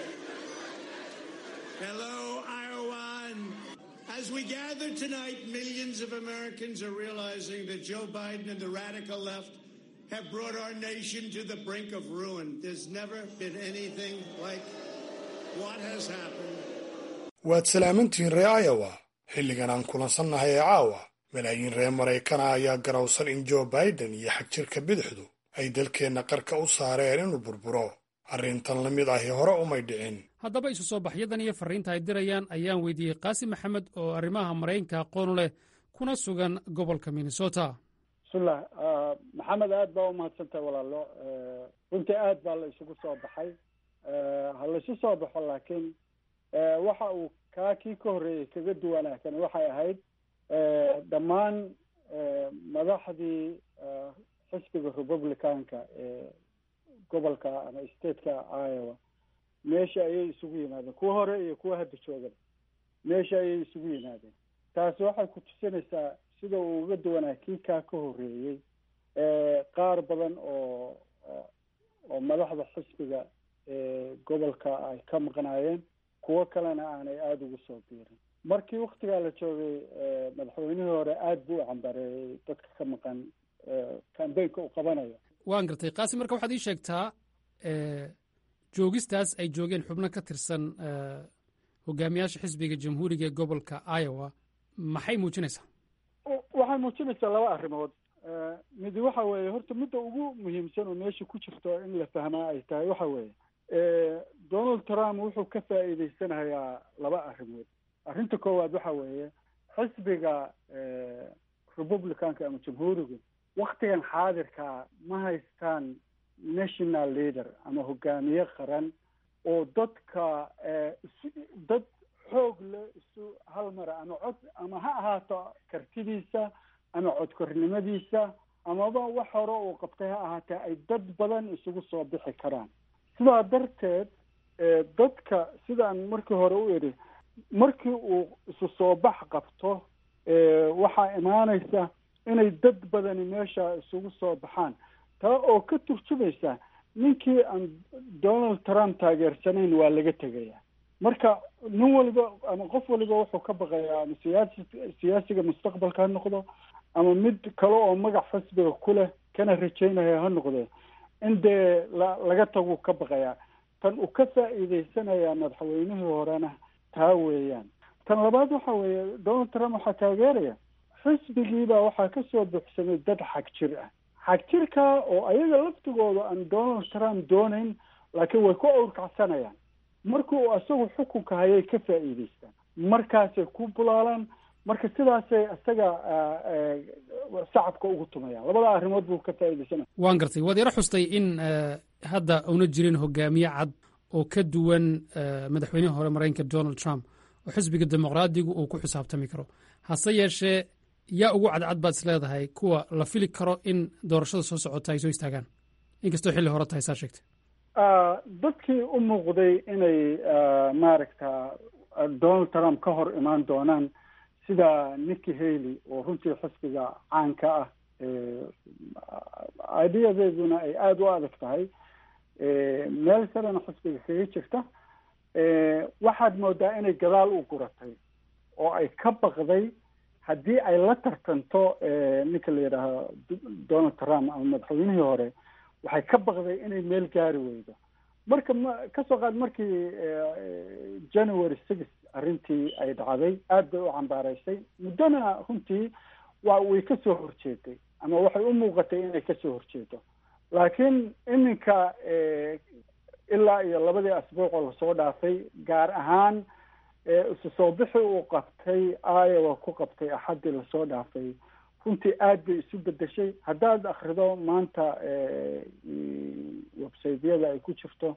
waad salaamantihiin ree iowa xilligan aan kulansannahay ee caawa malaayiin reer maraykana ayaa garowsan in jo biden iyo xagjirka bidixdu ay dalkeenna qarka u saareen inuu burburo arrintan la mid ahi hore umay dhicin haddaba isu soo baxyadan iyo farriinta ay dirayaan ayaan weydiiyey qaasi maxamed oo arrimaha maraykanka aqoon leh kuna sugan gobolka minnesota bismillah maxamed aad baa umahadsantahay walaalo runtii aad baa la isugu soo baxay ha laisu soo baxo laakiin waxa uu kaa kii ka horreeyey kaga duwanaakan waxay ahayd dhammaan madaxdii xisbiga republicanka ee gobolka ama stateka iowa meesha ayay isugu yimaadeen kuwa hore iyo kuwa hadda joogan meesha ayay isugu yimaadeen taasi waxay ku tusinaysaa sida uu uga duwanaa kii kaa ka horreeyey qaar badan oo oo madaxda xisbiga ee gobolka ay ka maqnaayeen kuwo kalena aanay aada ugu soo biirin markii waktigaa la joogay madaxweynihii hore aada buu u cambareeyey dadka ka maqan kambeynka uu qabanayo waan gartay qaasi marka waxaad ii sheegtaa joogistaas ay joogeen xubno ka tirsan hogaamiyaasha xisbiga jamhuuriga ee gobolka iowa maxay muujinaysaa waxay muujinaysaa laba arrimood midi waxa weeye horta midda ugu muhiimsan oo meesha ku jirto in la fahmaa ay tahay waxa weeye donald trump wuxuu ka faa'iideysanayaa laba arrimood arrinta koowaad waxa weeye xisbiga republicanka ama jamhuurigu waktigan xaadirkaa ma haystaan national leader ama hogaamiye qaran oo dadka isu dad xoog le isu hal mara ama cod ama ha ahaato kartidiisa ama codkornimadiisa amaba wax hore uu qabtay ha ahaatee ay dad badan isugu soo bixi karaan sidaa darteed dadka sidaan markii hore u idhi markii uu isu soo bax qabto waxaa imaanaysa inay dad badani meesha isugu soo baxaan taa oo ka turjumaysa ninkii aan donald trump taageersanayn waa laga tegaya marka nin waliba ama qof waliba wuxuu ka baqayaa ama siyaasi siyaasiga mustaqbalka ha noqdo ama mid kale oo magac xisbiga ku leh kana rajaynaya ha noqde in dee la laga taguu ka baqayaa tan uu ka faa'iideysanayaa madaxweynihii horena taa weeyaan tan labaad waxa weeye donald trump waxaa taageeraya xisbigiibaa waxaa kasoo buuxsamay dad xag jir ah xag jirka oo ayaga laftigooda aan donald trump doonayn laakiin way ku awrkacsanayaan markii uu isagu xukunka hayay ka faa'iideystaan markaasay ku bulaalaan marka sidaasay isaga shacabka ugu tumayaan labada arrimood buu ka faa'iideysanaya waan gartay waad yaro xustay in hadda una jirin hogaamiye cad oo ka duwan madaxweynihii hore maraykanka donald trump oo xisbiga dimuqraadigu uu ku xisaabtami karo hase yeeshee yaa ugu cadcad baad is leedahay kuwa la fili karo in doorashada soo socota ay soo istaagaan inkastoo xilli hore tahay saa sheegtay dadkii u muuqday inay maaragta donald trump ka hor imaan doonaan sida nicky haley oo runtii xisbiga caanka ah ideadeeduna ay aada u adag tahay meel sarena xisbiga kaga jirta waxaad moodaa inay gadaal u guratay oo ay ka baqday haddii ay la tartanto ninka la yidhaaho donald trump ama madaxweynihii hore waxay ka baqday inay meel gaari weydo marka ma kasoo qaad markii january six arrintii ay dhacday aad bay u cambaaraysay muddona runtii waa way kasoo horjeeday ama waxay u muuqatay inay kasoo horjeedo laakiin iminka ilaa iyo labadii asbuuc oo lasoo dhaafay gaar ahaan isu soo bixi uu qabtay iowa ku qabtay axaddii lasoo dhaafay runtii aad bay isu bedeshay haddaad akrido maanta websaydyada ay ku jirto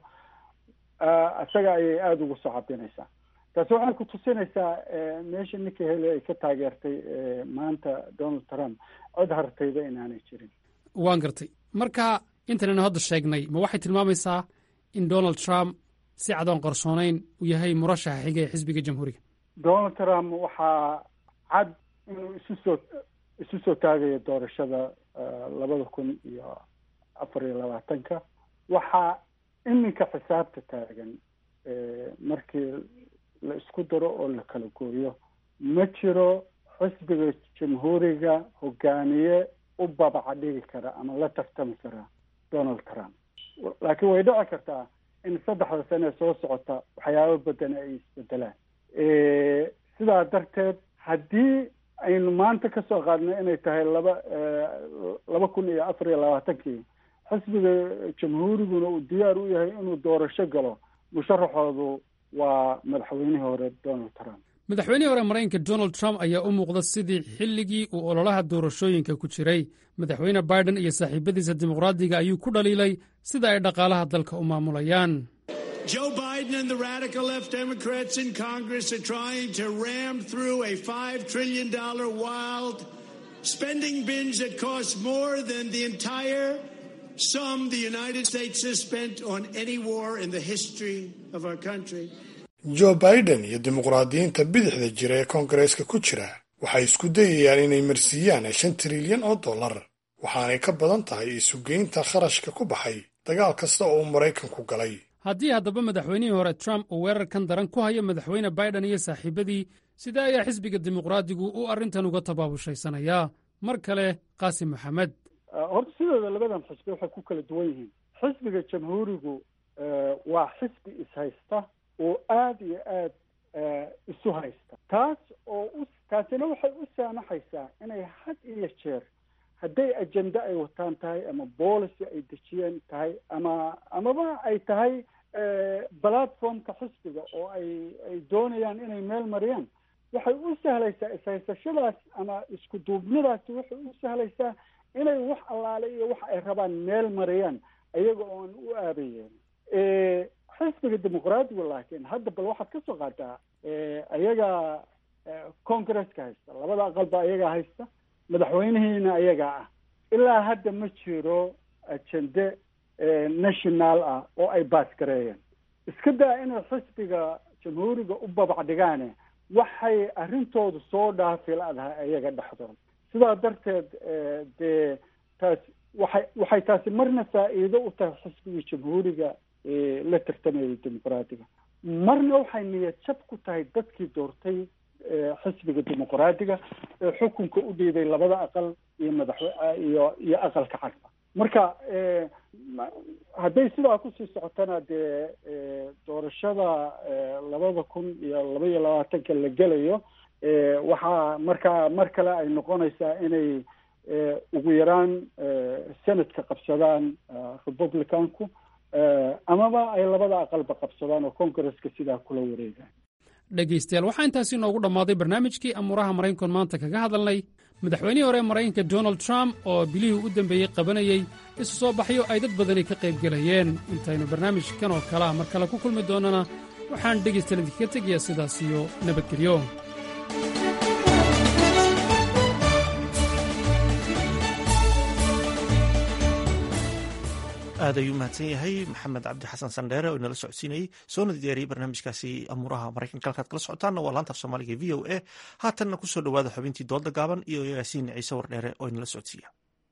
isaga ayay aada ugu soo cabinaysaa taasi waxay ku tusinaysaa meesha ninka hele ay ka taageertay maanta donald trump cod hartayda inaanay jirin waan gartay marka intanaynu hadda sheegnay ma waxay tilmaamaysaa in donald trump si cadoon qarsoonayn uu yahay murashaxa xiga ee xisbiga jamhuuriga donald trump waxaa cad inuu isu soo isu soo taagayo doorashada labada kun iyo afar iyo labaatanka waxaa iminka xisaabta taagan markii la isku daro oo la kala gooyo ma jiro xisbiga jamhuuriga hogaamiye u babaca dhigi kara ama la tartami kara donald trump laakiin way dhici kartaa in saddexda sane soo socota waxyaabo badan ay isbedelaan sidaa darteed haddii aynu maanta kasoo qaadno inay tahay laba laba kun iyo afar iyo labaatankii xisbiga jamhuuriguna uu diyaar u yahay inuu doorasho galo musharaxoodu waa madaxweynihii hore donald trump madaxweynihii hore maraykanka donald trump ayaa u muuqda sidii xilligii uu ololaha doorashooyinka ku jiray madaxweyne biden iyo saaxiibadiisa dimuqraadiga ayuu ku dhaliilay sida ay dhaqaalaha dalka u maamulayaan Joe Biden and the radical left Democrats in Congress are trying to ram through a $5 trillion wild spending binge that costs more than the entire sum the United States has spent on any war in the history of our country. joe biden iyo dimuqraadiyiinta bidixda jira ee koongareeska ku jira waxay isku dayayaan inay marsiiyaan shan trilyan oo dollar waxaanay ka badan tahay isugeynta kharashka ku baxay dagaal kasta oo uu maraykanku galay haddii haddaba madaxweynihii hore trump uu weerarkan daran ku hayo madaxweyne biden iyo saaxiibadii sidee ayaa xisbiga dimuqraadigu uu arrintan uga tabaabushaysanaya mar kale qaasim maxamed horta sidooda labadan xisbi waxay ku kala duwan yihiin xisbiga jamhuurigu waa xisbi ishaysta oo aada iyo aad isu haysta taas oo u taasina waxay u saamaxaysaa inay had iyo jeer hadday ajenda ay wataan tahay ama policy ay dejiyeen tahay ama amaba ay tahay platformka xisbiga oo ay ay doonayaan inay meel mariyaan waxay u sahlaysaa ishaysashadaas ama isku duubnidaasi waxay u sahlaysaa inay wax allaale iyo wax ay rabaan meel mariyaan iyaga oon u aabayeen xisbiga dimuqraadiga laakiin hadda bal waxaad ka soo qaataa ayaga congresska haysta labada aqalba ayagaa haysta madaxweynihiina ayagaa ah ilaa hadda ma jiro ajende national ah oo ay baas gareeyeen iska daa inay xisbiga jamhuuriga u babac dhigaane waxay arrintoodu soo dhaafi la-dahay ayaga dhexdooda sidaa darteed dee taas waxay waxay taasi marna faa'iido u tahay xisbigii jamhuuriga la tartamayay dimuqraadiga marna waxay niyad jab ku tahay dadkii doortay xisbiga dimuqraadiga ee xukunka u dhiiday labada aqal iyo madaxwe iyo iyo aqalka cagba marka hadday sidaa kusii socotana dee doorashada labada kun iyo laba iyo labaatanka la gelayo waxaa markaa mar kale ay noqonaysaa inay ugu yaraan senadka qabsadaan republicanku amaba ay labada aqalba qabsadaan oo congresska sidaa kula wareegaan dhegaystayaal waxaa intaasi inoogu dhammaaday barnaamijkii amuuraha maraykanku maanta kaga hadalnay madaxweynihii hore maraykanka donald trump oo bilihii u dambeeyey qabanayey isu soo baxyo ay dad badani ka qayb gelayeen intaynu barnaamijkan oo kale ah mar kale ku kulmi doonnana waxaan dhegaystayaal idinkaga tegayaa sidaas iyo nabadgelyo aad ayuu mahadsan yahay maxamed cabdi xasan sandheere oo inala socodsiinayey soona diyaariyey barnaamijkaasi amuuraha maraykanka halkaad kala socotaanna waa laanta af soomaaliga v o a haatanna kusoo dhowaada xubintii dooda gaaban iyo yaasiin ciise wardheere oo inala socodsiiya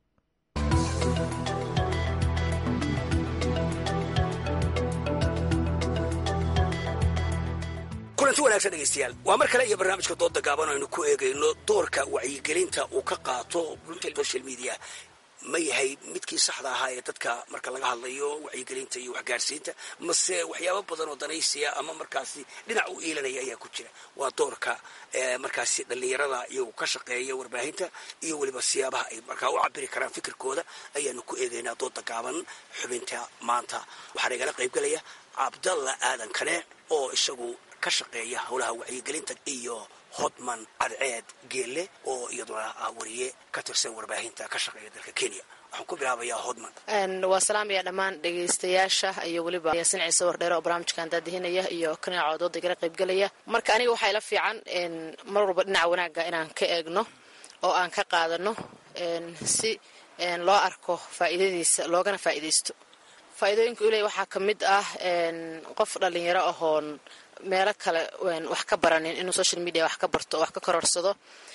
kulanti wanaagsan dhegaystayaal waa mar kale iyo barnaamijka dooda gaaban aynu ku eegayno doorka wacyigelinta uu ka qaato social media ma yahay midkii saxda ahaa ee dadka marka laga hadlayo wacyigelinta iyo waxgaarsiinta mase waxyaabo badan oo danaysiya ama markaasi dhinac u iilanaya ayaa ku jira waa doorka markaasi dhallinyarada iyagu ka shaqeeya warbaahinta iyo weliba siyaabaha ay markaa u cabiri karaan fikirkooda ayaanu ku eegaynaa dooda gaaban xubinta maanta waxaana igala qaybgalaya cabdalla aadan kane oo isagu ka shaqeeya howlaha wacyigelinta iyo hodman cadceed geelle oo iyaduna ah wariye ka tirsan warbaahinta ka shaqeeya dalka kenya waxaan ku bilaabayaa hodman waa salaamaya dhammaan dhegaystayaasha iyo weliba yaasin ciise wardheere oo barnaamijkan daadihinaya iyo kanaaco dooda igala qaybgelaya marka aniga waxaa ila fiican mar walba dhinaca wanaagga inaan ka eegno oo aan ka qaadano si loo arko faa'iidadiisa loogana faa'iidaysto faa'iidooyinka uley waxaa ka mid ah qof dhallinyaro ahoon meelo kale wax ka baranin inuu social media wax ka barto oo wax ka kororsado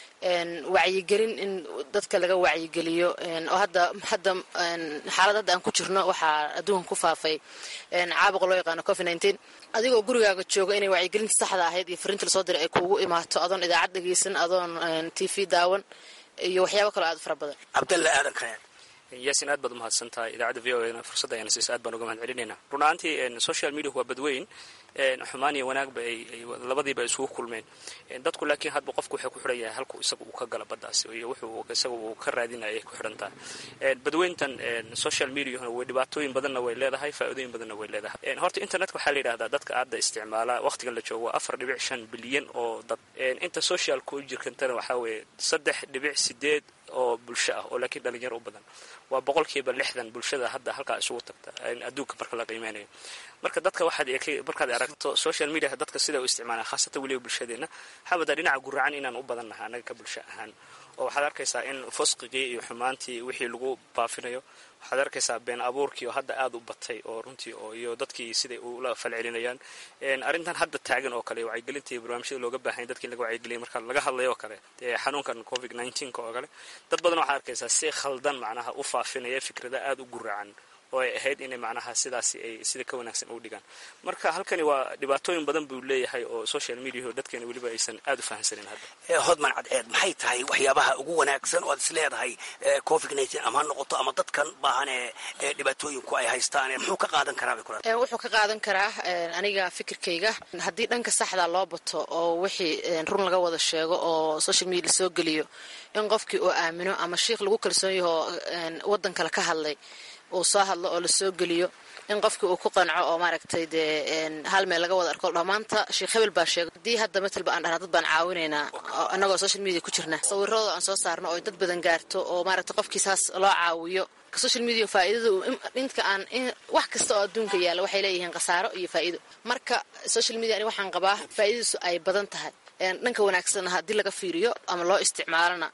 wacyigelin in dadka laga wacyigeliyo oo hadda hadda xaalad hadda aan ku jirno waxaa adduunka ku faafay caabuqa loo yaqaano covid nineteen adigoo gurigaaga jooga inay wacyigelinta saxda ahayd iyo fariinta lasoo diray ay kuugu imaato adoon idaacad dhegeysan adoon t v daawan iyo waxyaabo kaloo aad u fara badan cabdalla aadan kane yaasin aad baad umahadsan tahay idaacadda v o a fursadda ayana siisa aad baan uga mahad celinayna run ahaantii social media waa badweyn xumaan iyo wanaagba ay labadiiba isugu kulmeen dadku laakiin hadba qofku waxay ku xidhan yahay halku isaga uu ka gala baddaas iyo wuxuu isaga uu ka raadinaya ay ku xidhan tahay badweyntan social mediahuna way dhibaatooyin badanna way leedahay faa'iidooyin badanna way leedahay horta internetka waxaa la yidhahdaa dadka aadda isticmaala waqtigan la joogo waa afar dhibic shan bilyan oo dad inta social ku jirkantana waxaa weeye saddex dhibic sideed oo bulsho ah oo laakiin dhalinyaro u badan waa boqolkiiba lixdan bulshada hadda halkaa isugu tagta adduunka marka la qiimeynayo marka dadka waxaad markaad aragto social media dadka sida u isticmaalaan khaasatan weliba bulshadeena xabada dhinaca guracan inaan u badannahay annaga ka bulsho ahaan oo waxaad arkaysaa in fusqigii iyo xumaantii wixii lagu baafinayo waxaad arkaysaa been abuurkii oo hadda aada u batay oo runtii oo iyo dadkii siday ula falcelinayaan arrintan hadda taagan oo kale wacyigelinta iyo barnaamijyada looga baahanya dadki in laga wacyigeliyay marka laga hadlayo oo kale xanuunkan covid nineteenka oo kale dad badan waxaad arkaysaa si khaldan macnaha u faafinaya fikrada aada u guracan oo ay ahayd inay macnaha sidaasi ay sida ka wanaagsan u dhigaan marka halkani waa dhibaatooyin badan buu leeyahay oo social mediaho dadkeena weliba aysan aada u fahamsanin hadda hodman cadceed maxay tahay waxyaabaha ugu wanaagsan oo aad is leedahay covid nineteen ama ha noqoto ama dadkan baahane dhibaatooyinku ay haystaan muxuu ka qaadan karaa bay kula wuxuu ka qaadan karaa aniga fikirkayga haddii dhanka saxda loo bato oo wixii run laga wada sheego oo social media lasoo geliyo in qofkii uu aamino ama shiikh lagu kalsoon yahoo waddan kale ka hadlay uu soo hadlo oo lasoo geliyo in qofkii uu ku qanco oo maaragtay dee hal meel laga wada arko dhammaanta sheekh hebel baa sheegay haddii hadda matalba aan dhahna dad baan caawinaynaa annagoo social media ku jirna sawirradooda aan soo saarno oo dad badan gaarto oo maaragtay qofkii saas loo caawiyo social media faa'iidadu inta aan wax kasta oo adduunka yaalla waxay leeyihiin khasaaro iyo faa'iido marka social media ani waxaan qabaa faa'iidadiisu ay badan tahay dhanka wanaagsanna haddii laga fiiriyo ama loo isticmaalona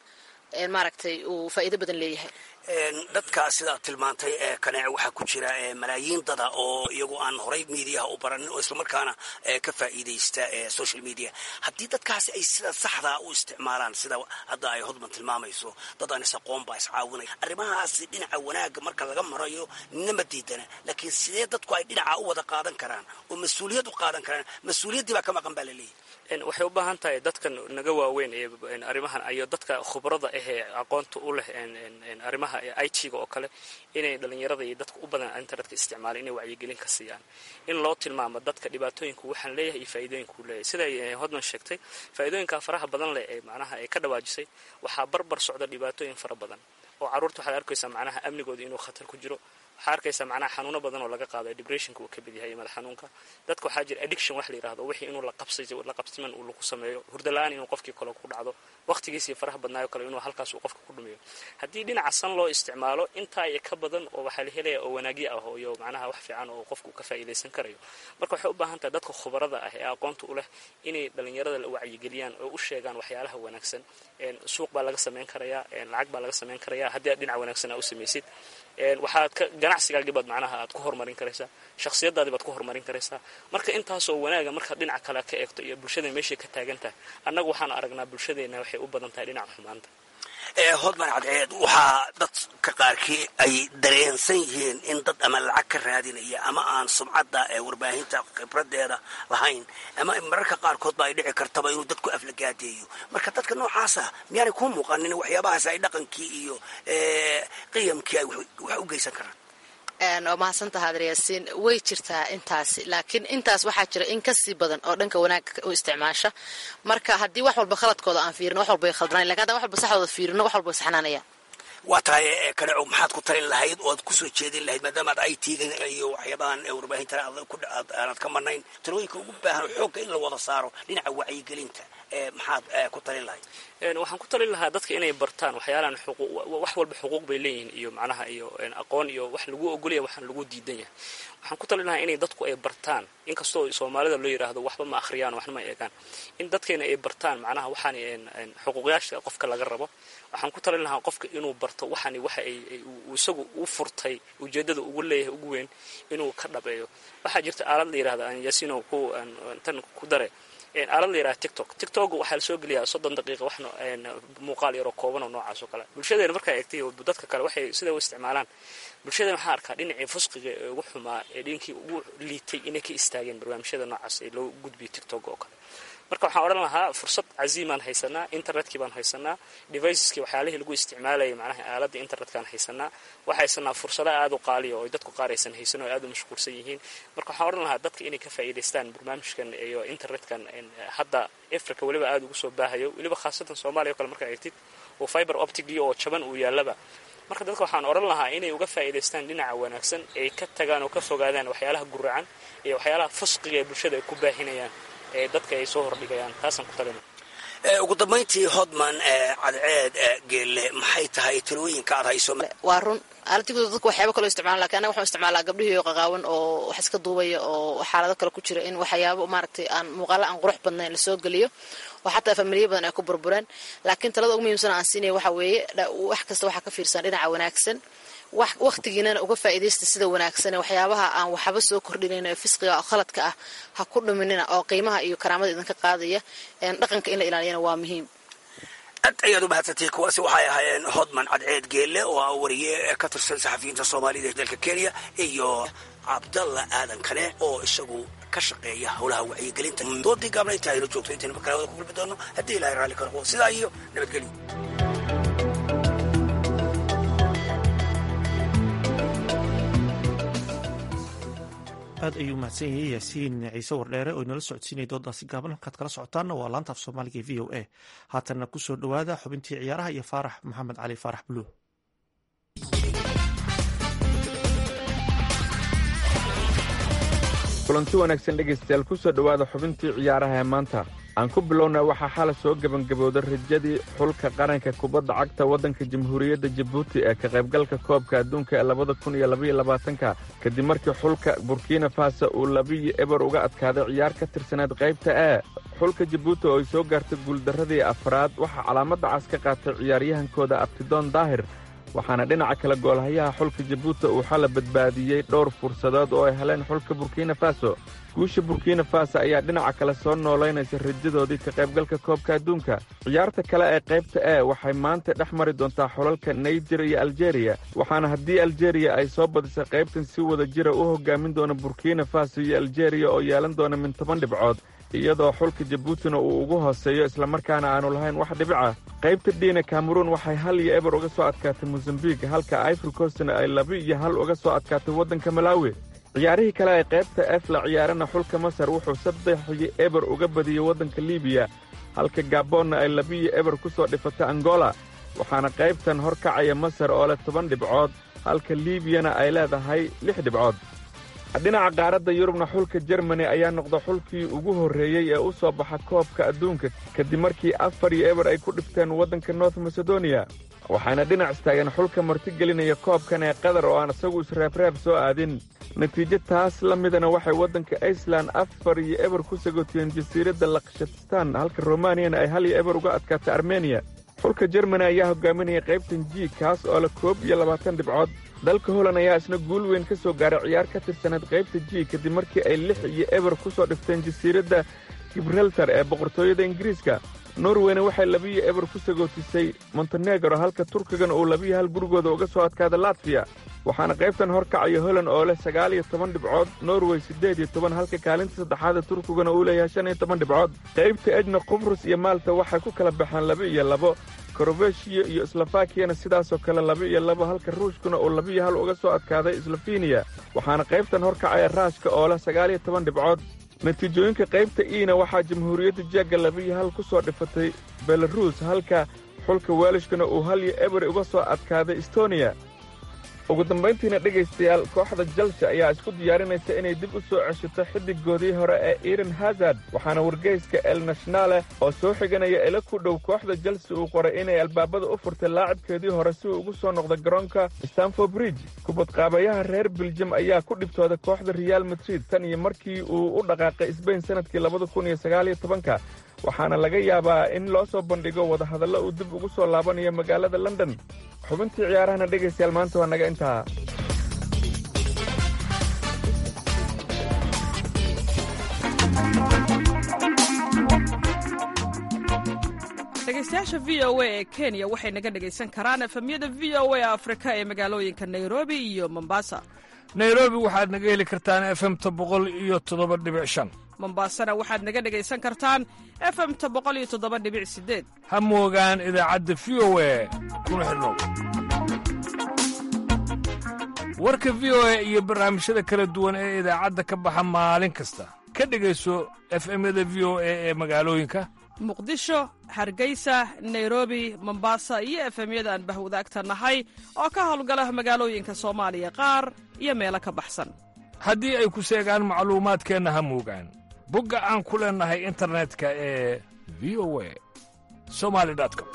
maaragtay uu faa'iido badan leeyahay dadka sidaad tilmaantay ee kaneece waxaa ku jira malaayiin dada oo iyagu aan horay miidiyaha u baranin oo islamarkaana ka faa'iidaysta social media haddii dadkaasi ay sida saxdaa u isticmaalaan sida hadda ay hodman tilmaamayso dad aan is-aqoon baa iscaawinaya arrimahaasi dhinaca wanaagga marka laga marayo nima diidana laakiin sidee dadku ay dhinaca u wada qaadan karaan oo mas-uuliyad u qaadan karaan mas-uuliyaddii baa ka maqan baa laleeyahy waxay u baahan tahay dadkan naga waaweyn ee arrimahan iyo dadka khubrada ahee aqoonta u leh arrimaha i t-ga oo kale inay dhalinyarada iyo dadka u badan internetka isticmaalaan inay wacyigelin ka siiyaan in loo tilmaamo dadka dhibaatooyinku waxaan leeyahay iyo faa'iidooyinkuu leeyahay siday hodman sheegtay faa'iidooyinka faraha badan leh ee macnaha ay ka dhawaajisay waxaa barbar socda dhibaatooyin fara badan oo carruurta waxaad arkaysaa macnaha amnigooda inuu khatar ku jiro waxaa arkaysaa macnaha xanuuno badan oo laga qaado depressionka uu ka mid yahay madax xanuunka dadka waxaa jira addiction wax la yidhahdo wixii inuu la qabsiman uu lagu sameeyo hurdala-aan inuu qofkii kale ku dhacdo waqtigiisii faraha badnaayo kale inuu halkaas uu qofka ku dhumiyo haddii dhinaca san loo isticmaalo intaa iyo ka badan oo waxaa la helaya oo wanaagyo ah iyo macnaha wax fiican oo qofku ka faa'iidaysan karayo marka waxay u baahan tahay dadka khubarada ah ee aqoonta u leh inay dhalinyarada la wacyigeliyaan oo u sheegaan waxyaalaha wanaagsan suuq baa laga samayn karayaa lacag baa laga samayn karayaa haddii aad dhinaca wanaagsan aa u samaysid waxaad ka ganacsigaagii baad macnaha aad ku horumarin karaysaa shakhsiyadaadii baad ku horumarin karaysaa marka intaasoo wanaaga markaad dhinaca kale ka eegto iyo bulshada meeshay ka taagan tahay annagu waxaan aragnaa bulshadeena waxay u badan tahay dhinaca xumaanta hodman cadceed waxaa dadka qaarkii ay dareensan yihiin in dad ama lacag ka raadinaya ama aan sumcadda ee warbaahinta khibradeeda lahayn ama mararka qaarkood ba ay dhici kartaba inuu dadku aflagaadeeyo marka dadka noocaasa miyaanay kuu muuqanin waxyaabahaas ay dhaqankii iyo qiyamkii ay wax u geysan karaan waa mahadsantaha adryaasiin way jirtaa intaasi laakiin intaas waxaa jira in kasii badan oo dhanka wanaagga u isticmaasha marka haddii wax walba khaladkooda aan fiirino wax walba ay khaldanayan lakin haddaan wax walba saxdooda fiirino wax walba way saxnaanayaan waa tahay kaneco maxaad ku talin lahayd oo aad kusoo jeedin lahayd maadaama ad i t-ga iyo waxyaabahan warbaahintan aanad ka marnayn talooyinka ugu baahan xoogga in la wada saaro dhinaca wacyigelinta maxaad ku talin lahayd waxaan ku talin lahaa dadka inay bartaan waxyaalahan wax walba xuquuq bay leeyihiin iyo macnaha iyo aqoon iyo wax lagu ogolaya waxaan lagu diidan yahay waxaan ku talin lahaa inay dadku ay bartaan inkastoo soomaalida loo yidhaahdo waxba ma akhriyaan waxna ma eegaan in dadkeena ay bartaan macnaha waxaan xuquuqyaasha qofka laga rabo waxaan ku talin lahaa qofka inuu barto waxani waxa ay isagu u furtay ujeedada ugu leeyahay ugu weyn inuu ka dhabeeyo waxaa jirta aalad la yidhahda aan yasino ku tan ku dare aalad la yidhaha tiktok tiktok waxaa la soo geliyaa soddon daqiiqa wax muuqaal yaroo kooban oo noocaas oo kale bulshadeena markaa eegtay dadka kale waxay sida u isticmaalaan bulshadeena waxaa arkaa dhinacii fusqiga ee ugu xumaa ee dhinkii ugu liitay inay ka istaageen barnaamijyada noocaas ee loo gudbiyo tiktok oo kale marka waxaan odhan lahaa fursad caziimaan haysanaa internetkii baan haysanaa deviceskii waxyaalihii lagu isticmaalayay macnaha aaladda internetkaan haysanaa waxaa haysanaa fursado aada u qaaliya oo dadku qaar aysan haysan oo aada u mashquulsan yihiin marka waxaan odhan lahaa dadka inay ka faa'iidaystaan barnaamijkan iyo internetkan hadda africa weliba aada ugu soo baahayo weliba khaasatan soomaaliya o kale markaa eegtid oo fiber optigii oo jaban uu yaallaba marka dadka waxaan odhan lahaa inay uga faa'iidaystaan dhinaca wanaagsan ay ka tagaan oo ka fogaadaan waxyaalaha guracan iyo waxyaalaha fusqiga ee bulshada ay ku baahinayaan ee dadka ay soo hordhigayaan taasaan ku talina ugu dambayntii hodman cadceed geelle maxay tahay talooyinka aad hayso waa run aaladigoda dadku waxyaaba kaloo isticmaala lakin anaga waxaan isticmaalaa gabdhihii qaqaawan oo wax iska duubaya oo xaalado kale ku jira in waxyaabo maaragtay aan muuqaalo aan qurux badnayn lasoo geliyo oo xataa familiya badan ay ku burbureen laakiin talada ugu muhiimsan aan siinaya waxa weeye wax kasta waxaa ka fiirsan dhinaca wanaagsan wakhtigiinana uga faa'iidaysta sida wanaagsan waxyaabaha aan waxba soo kordhinayn ee fisqiga oo khaladka ah ha ku dhuminina oo qiimaha iyo karaamada idinka qaadaya dhaqanka in la ilaaliyana waa muhiim aad ayaad u mahadsantay kuwaasi waxay ahaayeen hodman cadceed geelle oo ah wariye ka tirsan saxafiyiinta soomaalida ee dalka kenya iyo cabdalla aadan kane oo isagu ka shaqeeya howlaha wacyigelinta doodii gaabna inta aynu joogto intaynu markale wada ku kulmi doono haddii ilahay raalli ka noqdo sidaa iyo nabadgelyo aad ayuu mahadsan yahay yaasiin ciise wardheere oo inala socodsiinaya doodaasi gaaban halkaad kala socotaanna waa laanta af soomaaliga e v o a haatanna ku soo dhowaada xubintii ciyaaraha iyo faarax maxamed cali faarax buluug kulanti wanaagsan dhegaystayaal ku soo dhowaada xubintii ciyaaraha ee maanta aan ku bilowna waxaa xala soo gebangabowday rajadii xulka qaranka kubadda cagta waddanka jamhuuriyadda jabuuti ee ka qaybgalka koobka adduunka ee labada kun iyo labaiyo labaatanka kadib markii xulka burkina faso uu labiyo eber uga adkaaday ciyaar ka tirsaneed qaybta e xulka jabuuti oo ay soo gaartay guuldarradii afraad waxaa calaamadda cas ka qaatay ciyaaryahankooda abtidoon daahir waxaana dhinaca kale goolhayaha xulka jabuuti uu xala badbaadiyey dhowr fursadood oo ay heleen xulka burkina faso guusha burkina faso ayaa dhinaca kale soo noolaynaysa rajadoodii ka qaybgalka koobka adduunka ciyaarta kale ee qaybta e waxay maanta dhex mari doontaa xulalka naijer iyo aljeeriya waxaana haddii aljeeriya ay soo badisay qaybtan si wada jira u hoggaamin doona burkina faso iyo aljeeriya oo yeelan doona min toban dhibcood iyadoo xulka jabuutina uu ugu hooseeyo islamarkaana aanu lahayn wax dhibica qaybta dhiina kameruun waxay hal iyo eber uga soo adkaatay mosambik halka ivory coastna ay laba iyo hal uga soo adkaatay waddanka malaawi ciyaarihii kale ee qaybta ef la ciyaarana xulka masar wuxuu saddex iyo eber uga badiyey waddanka libiya halka gaboonna ay labiyo eber ku soo dhifatay angola waxaana qaybtan hor kacaya masar oo leh toban dhibcood halka liibiyana ay leedahay lix dhibcood dhinaca qaaradda yurubna xulka jermani ayaa noqda xulkii ugu horreeyey ee u soo baxa koobka adduunka kadib markii afar iyo eber ay ku dhifteen waddanka north masedoniya waxaana dhinac istaageen xulka martigelinaya koobkan ee qatar oo aan isagu isreebreeb soo aadin natiijo taas la midana waxay waddanka iceland afar iyo eber ku sagootiyeen jasiiradda lakshatistan halka romaniyana ay hal iyo eber uga adkaatay armeniya xulka jermani ayaa hogaaminaya qaybtan ji kaas oo leh koob iyo labaatan dhibcood dalka holand ayaa isna guul weyn ka soo gaaray ciyaar ka tirsaneed qaybta ji kadib markii ay lix iyo eber ku soo dhifteen jasiiradda gibraltar ee boqortooyada ingiriiska norweyna waxay labiyo eber ku sagootisay montenegro halka turkigana uu labiyo hal gurigooda uga soo adkaada latfiya waxaana qaybtan hor kacaya holand oo leh sagaal iyo toban dhibcood norway siddeed iyo toban halka kaalinta saddexaada turkigana uu leeyahay shan iyo toban dhibcood qaybta ejna qubrus iyo maalta waxay ku kala baxeen laba iyo labo korobeshiya iyo slofakiyana sidaasoo kale laba iyo labo halka ruushkuna uu labiyo hal uga soo adkaaday slofeniya waxaana qaybtan hor kacaya raashka oo leh sagaal iyo toban dhibcood natiijooyinka qaybta iina waxaa jamhuuriyadda jegga labiyo hal ku soo dhifatay belaruus halka xulka weelishkana uu hal iyo eber uga soo adkaaday estoniya ugu dambayntiina dhegaystayaal kooxda jalsi ayaa isku diyaarinaysa inay dib u soo ceshato xiddigoodii hore ee iran hazard waxaana wargeyska el nationale oo soo xiganaya ila ku dhow kooxda jalsi uu qoray inay albaabada u furtay laacibkeedii hore si uu ugu soo noqdo garoonka stanford bridge kubadqaabayaha reer biljam ayaa ku dhibtooda kooxda reaal madrid tan iyo markii uu u dhaqaaqay sbain sannadkii labada kun iyo sagaal iyo tobanka waxaana laga yaabaa in loo soo bandhigo wadahadallo uu dib ugu soo laabanayo magaalada london xubintii ciyaarahana dhegaystayaal maanta waa naga intaa dhegaystayaasha v o a ee kenya waxay naga dhegaysan karaan efemyada v o a afrika ee magaalooyinka nairobi iyo mombasa nairobi waxaad naga heli kartaan efemta boqol iyo toddoba dhibic shan mombasana waxaad naga dhegaysan kartaan efemta boqol iyo toddoba dhibic sideed ha moogaan idaacadda v o a kuna xidhnow warka v o a iyo barnaamijyada kala duwan ee idaacadda ka baxa maalin kasta ka dhegayso efemyada v o a ee magaalooyinka muqdisho hargeysa nairobi mombasa iyo efemyada aan bahwadaagta nahay oo ka howlgala magaalooyinka soomaaliya qaar iyo meelo ka baxsan haddii ay ku seegaan macluumaadkeenna ha moogaan bogga aan ku leennahay internetka ee v o a somali com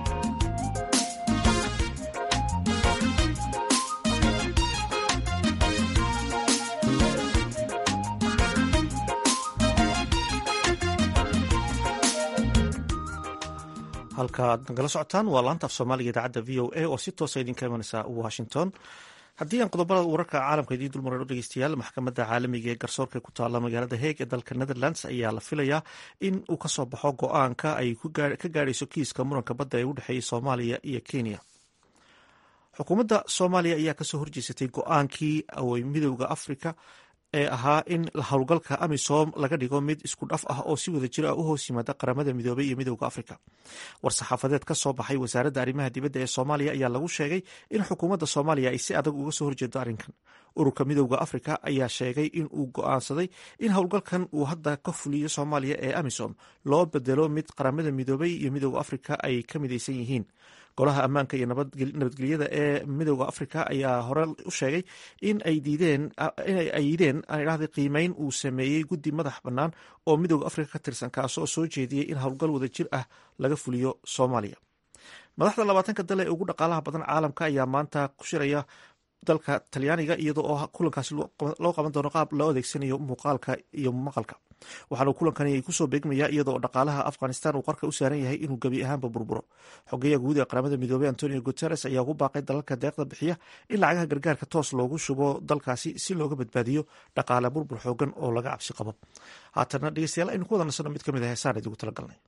halka aad nagala socotaan waa laanta af soomaaliga idaacadda v o a oo si toosa idinka imanaysa washington haddii aan qodobada wararka caalamka idiin dulmarano dhegeystayaal maxkamadda caalamiga ee garsoorka ku taalla magaalada heeg ee dalka netherlands ayaa la filayaa in uu kasoo baxo go-aanka ay ka gaadhayso kiiska muranka badda ee u dhexeeyay soomaaliya iyo kenya xukuumadda soomaaliya ayaa kasoo horjeesatay go-aankii awey midowda afrika ee ahaa in howlgalka amisom laga dhigo mid isku dhaf ah oo si wada jir ah u hoos yimaada qaramada midoobay iyo midowda afrika war-saxaafadeed ka soo baxay wasaaradda arrimaha dibadda ee soomaaliya ayaa lagu sheegay in xukuumadda soomaaliya ay si adag uga soo horjeedo arrinkan ururka midowda afrika ayaa sheegay in uu go-aansaday in howlgalkan uu hadda ka fuliyo soomaaliya ee amisom loo bedelo mid qaramada midoobay iyo midowda afrika ay ka midaysan yihiin golaha ammaanka iyo nabadgelyada ee midooda afrika ayaa hore u sheegay in ay diideen inay ayideen aan idhahday qiimeyn uu sameeyey guddi madax bannaan oo midooda afrika ka tirsan kaasoo soo jeediyey in howlgal wada jir ah laga fuliyo soomaaliya madaxda labaatanka dal ee ugu dhaqaalaha badan caalamka ayaa maanta ku shiraya dalka talyaaniga iyadoo oo kulankaasi loo qaban doono qaab loo adeegsanayo muuqaalka iyo maqalka waxaana kulankani kusoo beegmaya iyadoo dhaqaalaha afghanistan uu qarka u saaran yahay inuu gebi ahaanba burburo xogeyaha guud ee qaramada midoobey antonio guteres ayaa ugu baaqay dalalka deeqda bixiya in lacagaha gargaarka toos loogu shubo dalkaasi si looga badbaadiyo dhaqaale burbur xoogan oo laga cabsi qabo haatana dhegeystayaal aynu ku wada nasano mid ka mid ah heesaan idigu talagalnay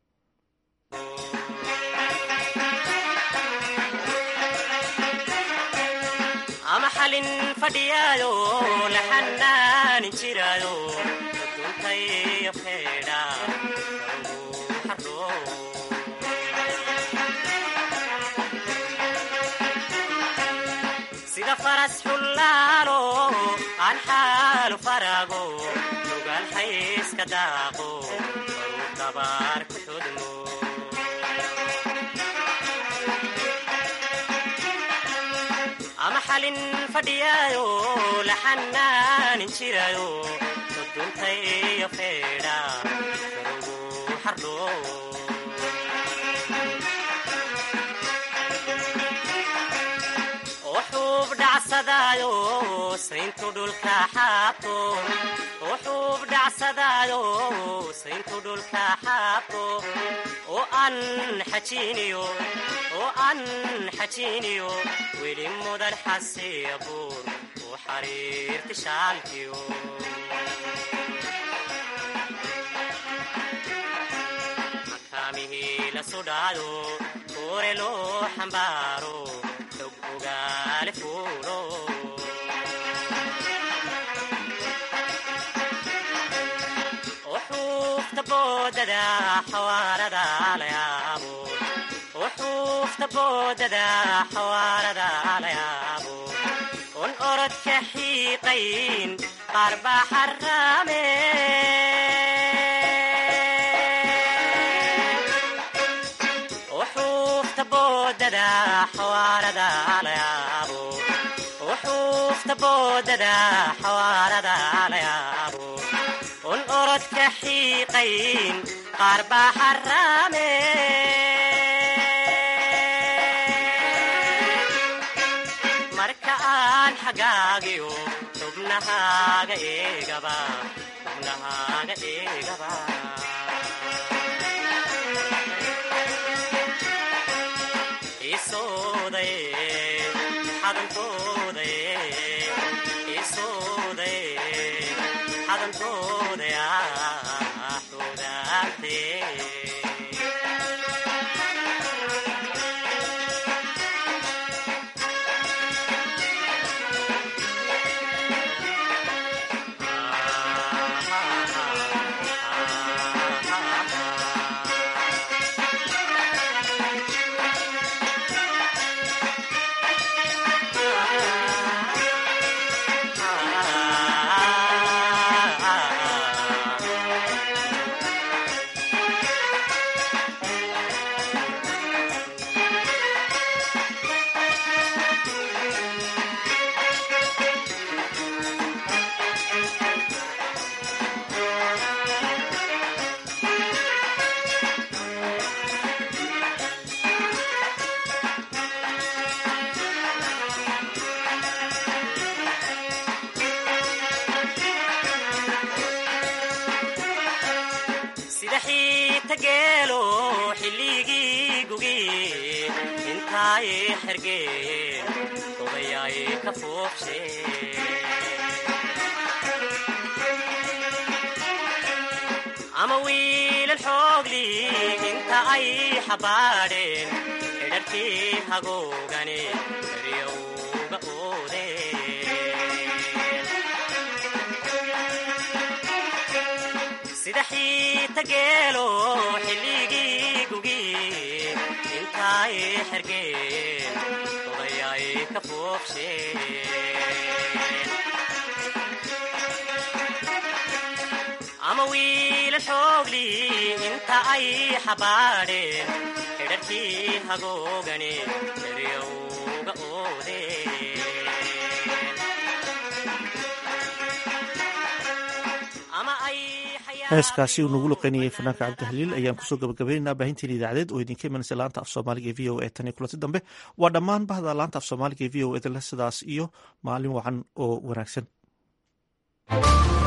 ama xalin fadhiyaayo la xanaanin jiraayo duntayo feedha sida faras xullaalo aan xaalu faraago lugaan xayska daaqo baruu dabaar ku xudmo ama xalin fadhiyaayo la xanaanin jiraayo duduntayo feedha garugu xardho oo xuub dhacsadaayo sayntu dhulka xaabto oo xuub dhacsadaayo sayntu dhulka xaabto oo aan xajiiniyo oo aan xajiiniyo weli mudan xasiya buur u xariirti shaalkiyo makaamihii la sudhaado kuure loo xambaaro xog ogaale fuulo xuufta boodada xawaarada la yaabo xuufta boodada xawaarada la yaabo un orodka xiiqayn qaar baa xaraame xuufta boodada xawaarada la yaabo xuufta boodada xawaarada la yaabo un orodka xiiqayn qaar baa xaraame marka aan xagaagiyo xubnahaaga eegaba xubnahaaga eegaba isoodaye xadantoodaye isoodaye xadantoodaye xudaantee sida xiita geelo xilligii gugi intaay xergeen odayaay ka foobshe ama wiilal xoogli inta ay xabaadheen xidharkii hagoogane eryowga oodeen sida xiita geelo xilligii gugi intaay xergeen odayaay ka foobsheen ama wiila xoogli inta ay xabaadheen dadkii hagoogani eryowga oodeen ama ay heeskaasi uu nagu luqeynayay fanaanka cabdihaliil ayaan kusoo gabagabaynaynaa baahinteen idaacadeed oo idinka imanaysa laanta af soomaaliga e v o e tan iyo kulanti dambe waa dhammaan bahda laanta af soomaaliga e v o edle sidaas iyo maalin wacan oo wanaagsan